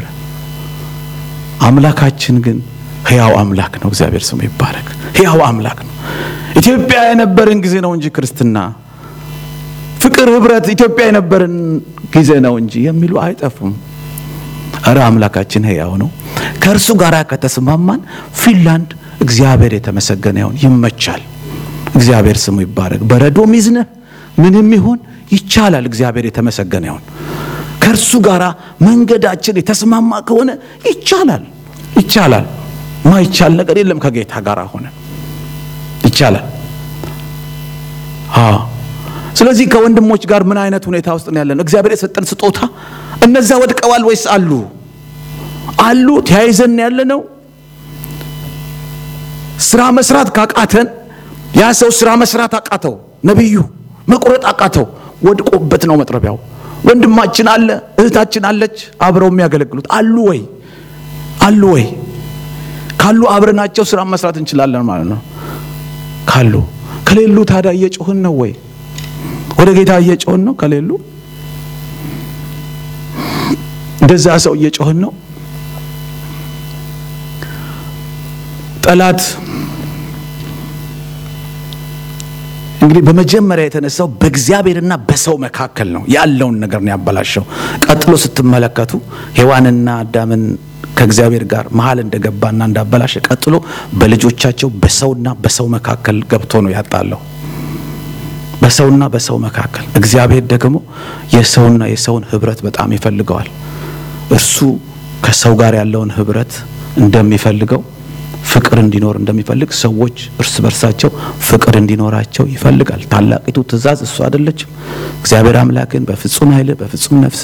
S1: አምላካችን ግን ሕያው አምላክ ነው። እግዚአብሔር ስሙ ይባረክ። ሕያው አምላክ ነው። ኢትዮጵያ የነበረን ጊዜ ነው እንጂ ክርስትና፣ ፍቅር፣ ህብረት ኢትዮጵያ የነበረን ጊዜ ነው እንጂ የሚሉ አይጠፉም። እረ አምላካችን ሕያው ነው። ከእርሱ ጋር ከተስማማን ፊንላንድ እግዚአብሔር የተመሰገነ ይሁን ይመቻል። እግዚአብሔር ስሙ ይባረክ። በረዶም ይዝነህ ምንም ይሁን ይቻላል። እግዚአብሔር የተመሰገነ ይሁን። ከእርሱ ጋር መንገዳችን የተስማማ ከሆነ ይቻላል ይቻላል። ማይቻል ነገር የለም። ከጌታ ጋር ሆነ ይቻላል። አዎ። ስለዚህ ከወንድሞች ጋር ምን አይነት ሁኔታ ውስጥ ነው ያለን? እግዚአብሔር የሰጠን ስጦታ እነዛ ወድቀዋል ወይስ አሉ? አሉ። ተያይዘን ያለ ነው። ስራ መስራት ካቃተን ያ ሰው ስራ መስራት አቃተው፣ ነቢዩ መቁረጥ አቃተው፣ ወድቆበት ነው መጥረቢያው። ወንድማችን አለ፣ እህታችን አለች፣ አብረው የሚያገለግሉት አሉ ወይ? አሉ ወይ? ካሉ አብረናቸው ስራ መስራት እንችላለን ማለት ነው። ካሉ ከሌሉ ታዲያ እየጮህን ነው ወይ? ወደ ጌታ እየጮህን ነው? ከሌሉ እንደዛ ሰው እየጮህን ነው። ጠላት እንግዲህ በመጀመሪያ የተነሳው በእግዚአብሔርና በሰው መካከል ነው ያለውን ነገር ነው ያበላሸው። ቀጥሎ ስትመለከቱ ሔዋንና አዳምን ከእግዚአብሔር ጋር መሀል እንደገባና እንዳበላሸ ቀጥሎ በልጆቻቸው በሰውና በሰው መካከል ገብቶ ነው ያጣለው። በሰውና በሰው መካከል እግዚአብሔር ደግሞ የሰውና የሰውን ህብረት በጣም ይፈልገዋል። እርሱ ከሰው ጋር ያለውን ህብረት እንደሚፈልገው ፍቅር እንዲኖር እንደሚፈልግ ሰዎች እርስ በርሳቸው ፍቅር እንዲኖራቸው ይፈልጋል። ታላቂቱ ትእዛዝ እሱ አይደለችም? እግዚአብሔር አምላክን በፍጹም ኃይል፣ በፍጹም ነፍስ፣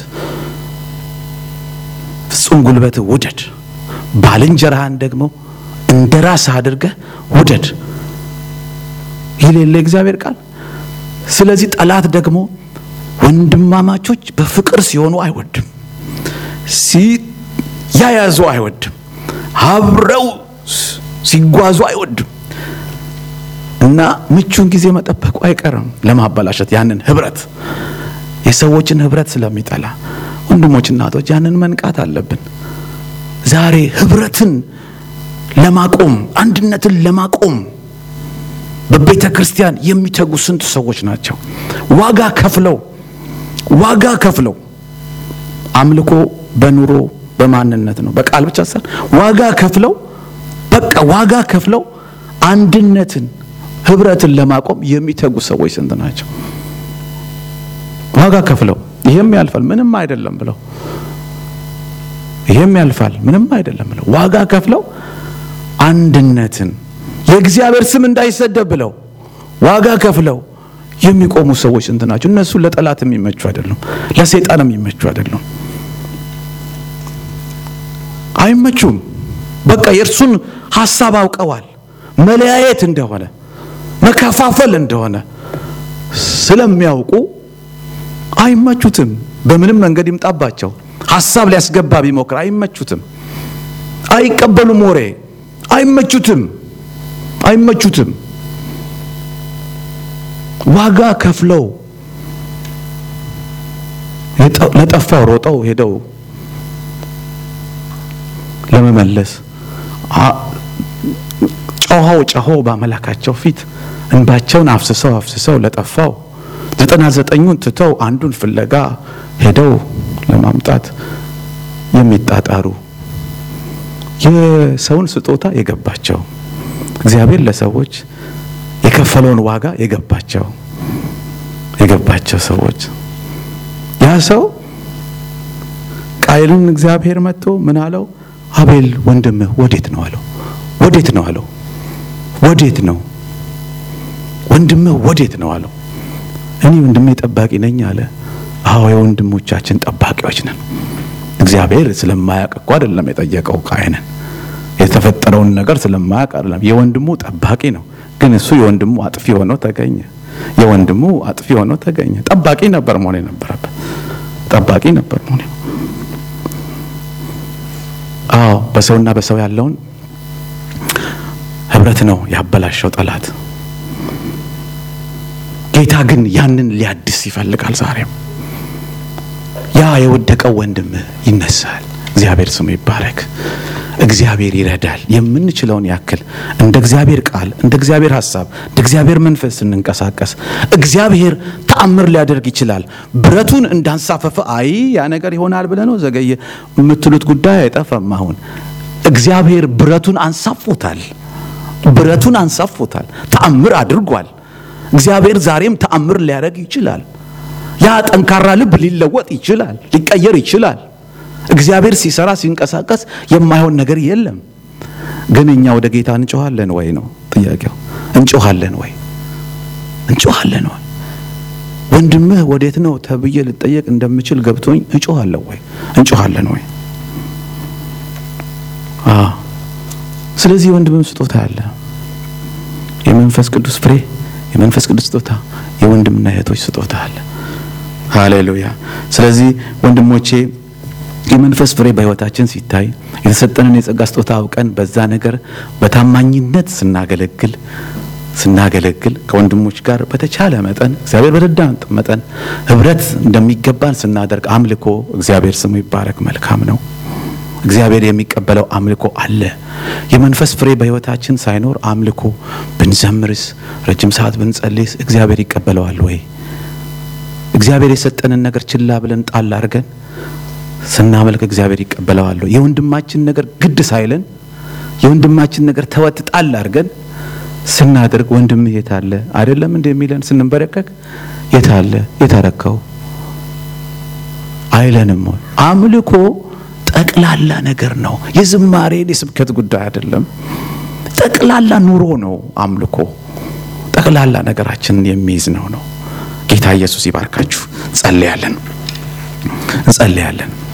S1: ፍጹም ጉልበት ውደድ፣ ባልንጀራህን ደግሞ እንደ ራስህ አድርገህ ውደድ ይሌለ እግዚአብሔር ቃል። ስለዚህ ጠላት ደግሞ ወንድማማቾች በፍቅር ሲሆኑ አይወድም፣ ሲያያዙ አይወድም፣ አብረው ሲጓዙ አይወድም እና ምቹን ጊዜ መጠበቁ አይቀርም ለማበላሸት ያንን ህብረት የሰዎችን ህብረት ስለሚጠላ ወንድሞች እናቶች ያንን መንቃት አለብን ዛሬ ህብረትን ለማቆም አንድነትን ለማቆም በቤተ ክርስቲያን የሚተጉ ስንት ሰዎች ናቸው ዋጋ ከፍለው ዋጋ ከፍለው አምልኮ በኑሮ በማንነት ነው በቃል ብቻ ሳይሆን ዋጋ ከፍለው በቃ ዋጋ ከፍለው አንድነትን ህብረትን ለማቆም የሚተጉ ሰዎች ስንት ናቸው? ዋጋ ከፍለው ይሄም ያልፋል ምንም አይደለም ብለው ይሄም ያልፋል ምንም አይደለም ብለው ዋጋ ከፍለው አንድነትን የእግዚአብሔር ስም እንዳይሰደብ ብለው ዋጋ ከፍለው የሚቆሙ ሰዎች ስንት ናቸው? እነሱ ለጠላት የሚመቹ አይደሉም፣ ለሰይጣን የሚመቹ አይደሉም፣ አይመቹም። በቃ የእርሱን ሀሳብ አውቀዋል። መለያየት እንደሆነ መከፋፈል እንደሆነ ስለሚያውቁ አይመቹትም። በምንም መንገድ ይምጣባቸው ሀሳብ ሊያስገባ ቢሞክር አይመቹትም፣ አይቀበሉም። ወሬ አይመቹትም፣ አይመቹትም። ዋጋ ከፍለው ለጠፋው ሮጠው ሄደው ለመመለስ ጮኸው ጮኸው በአምላካቸው ፊት እንባቸውን አፍስሰው አፍስሰው ለጠፋው ዘጠና ዘጠኙን ትተው አንዱን ፍለጋ ሄደው ለማምጣት የሚጣጣሩ የሰውን ስጦታ የገባቸው እግዚአብሔር ለሰዎች የከፈለውን ዋጋ የገባቸው የገባቸው ሰዎች ያ ሰው ቃየልን እግዚአብሔር መጥቶ ምን አለው? አቤል ወንድምህ ወዴት ነው አለው። ወዴት ነው አለው። ወዴት ነው ወንድምህ ወዴት ነው አለው። እኔ ወንድሜ ጠባቂ ነኝ አለ። አዎ የወንድሞቻችን ጠባቂዎች ነን። እግዚአብሔር ስለማያውቅ እኮ አይደለም የጠየቀው ቃየንን የተፈጠረውን ነገር ስለማያውቅ አይደለም። የወንድሙ ጠባቂ ነው። ግን እሱ የወንድሙ አጥፊ ሆኖ ተገኘ። የወንድሙ አጥፊ ሆኖ ተገኘ። ጠባቂ ነበር መሆን የነበረበት። ጠባቂ ነበር መሆን አዎ በሰውና በሰው ያለውን ህብረት ነው ያበላሸው ጠላት። ጌታ ግን ያንን ሊያድስ ይፈልጋል። ዛሬም ያ የወደቀው ወንድምህ ይነሳል። እግዚአብሔር ስሙ ይባረክ። እግዚአብሔር ይረዳል። የምንችለውን ያክል እንደ እግዚአብሔር ቃል፣ እንደ እግዚአብሔር ሀሳብ፣ እንደ እግዚአብሔር መንፈስ ስንንቀሳቀስ እግዚአብሔር ተአምር ሊያደርግ ይችላል። ብረቱን እንዳንሳፈፈ አይ ያ ነገር ይሆናል ብለህ ነው ዘገየ የምትሉት ጉዳይ አይጠፋም። አሁን እግዚአብሔር ብረቱን አንሳፎታል። ብረቱን አንሳፎታል። ተአምር አድርጓል። እግዚአብሔር ዛሬም ተአምር ሊያደርግ ይችላል። ያ ጠንካራ ልብ ሊለወጥ ይችላል፣ ሊቀየር ይችላል። እግዚአብሔር ሲሰራ ሲንቀሳቀስ የማይሆን ነገር የለም። ግን እኛ ወደ ጌታ እንጮኻለን ወይ ነው ጥያቄው። እንጮኻለን ወይ? እንጮኻለን ወይ? ወንድምህ ወዴት ነው ተብዬ ልጠየቅ እንደምችል ገብቶኝ እጮኻለሁ ወይ? እንጮኻለን ወይ? አዎ። ስለዚህ የወንድምም ስጦታ አለ። የመንፈስ ቅዱስ ፍሬ፣ የመንፈስ ቅዱስ ስጦታ፣ የወንድምና እህቶች ስጦታ አለ። ሃሌሉያ። ስለዚህ ወንድሞቼ የመንፈስ ፍሬ በሕይወታችን ሲታይ የተሰጠንን የጸጋ ስጦታ አውቀን በዛ ነገር በታማኝነት ስናገለግል ስናገለግል ከወንድሞች ጋር በተቻለ መጠን እግዚአብሔር በረዳን መጠን ህብረት እንደሚገባን ስናደርግ አምልኮ እግዚአብሔር ስሙ ይባረክ መልካም ነው። እግዚአብሔር የሚቀበለው አምልኮ አለ። የመንፈስ ፍሬ በሕይወታችን ሳይኖር አምልኮ ብንዘምርስ ረጅም ሰዓት ብንጸልይስ እግዚአብሔር ይቀበለዋል ወይ? እግዚአብሔር የሰጠንን ነገር ችላ ብለን ጣል አድርገን ስናመልክ እግዚአብሔር ይቀበለዋል። የወንድማችን ነገር ግድ ሳይለን የወንድማችን ነገር ተወጥጣል አድርገን ስናደርግ ወንድም የት አለ አይደለም እንደ የሚለን ስንንበረከክ የት አለ የታረከው አይለንም ወይ? አምልኮ ጠቅላላ ነገር ነው። የዝማሬን የስብከት ጉዳይ አይደለም። ጠቅላላ ኑሮ ነው። አምልኮ ጠቅላላ ነገራችንን የሚይዝ ነው ነው ጌታ ኢየሱስ ይባርካችሁ። እንጸልያለን እንጸልያለን።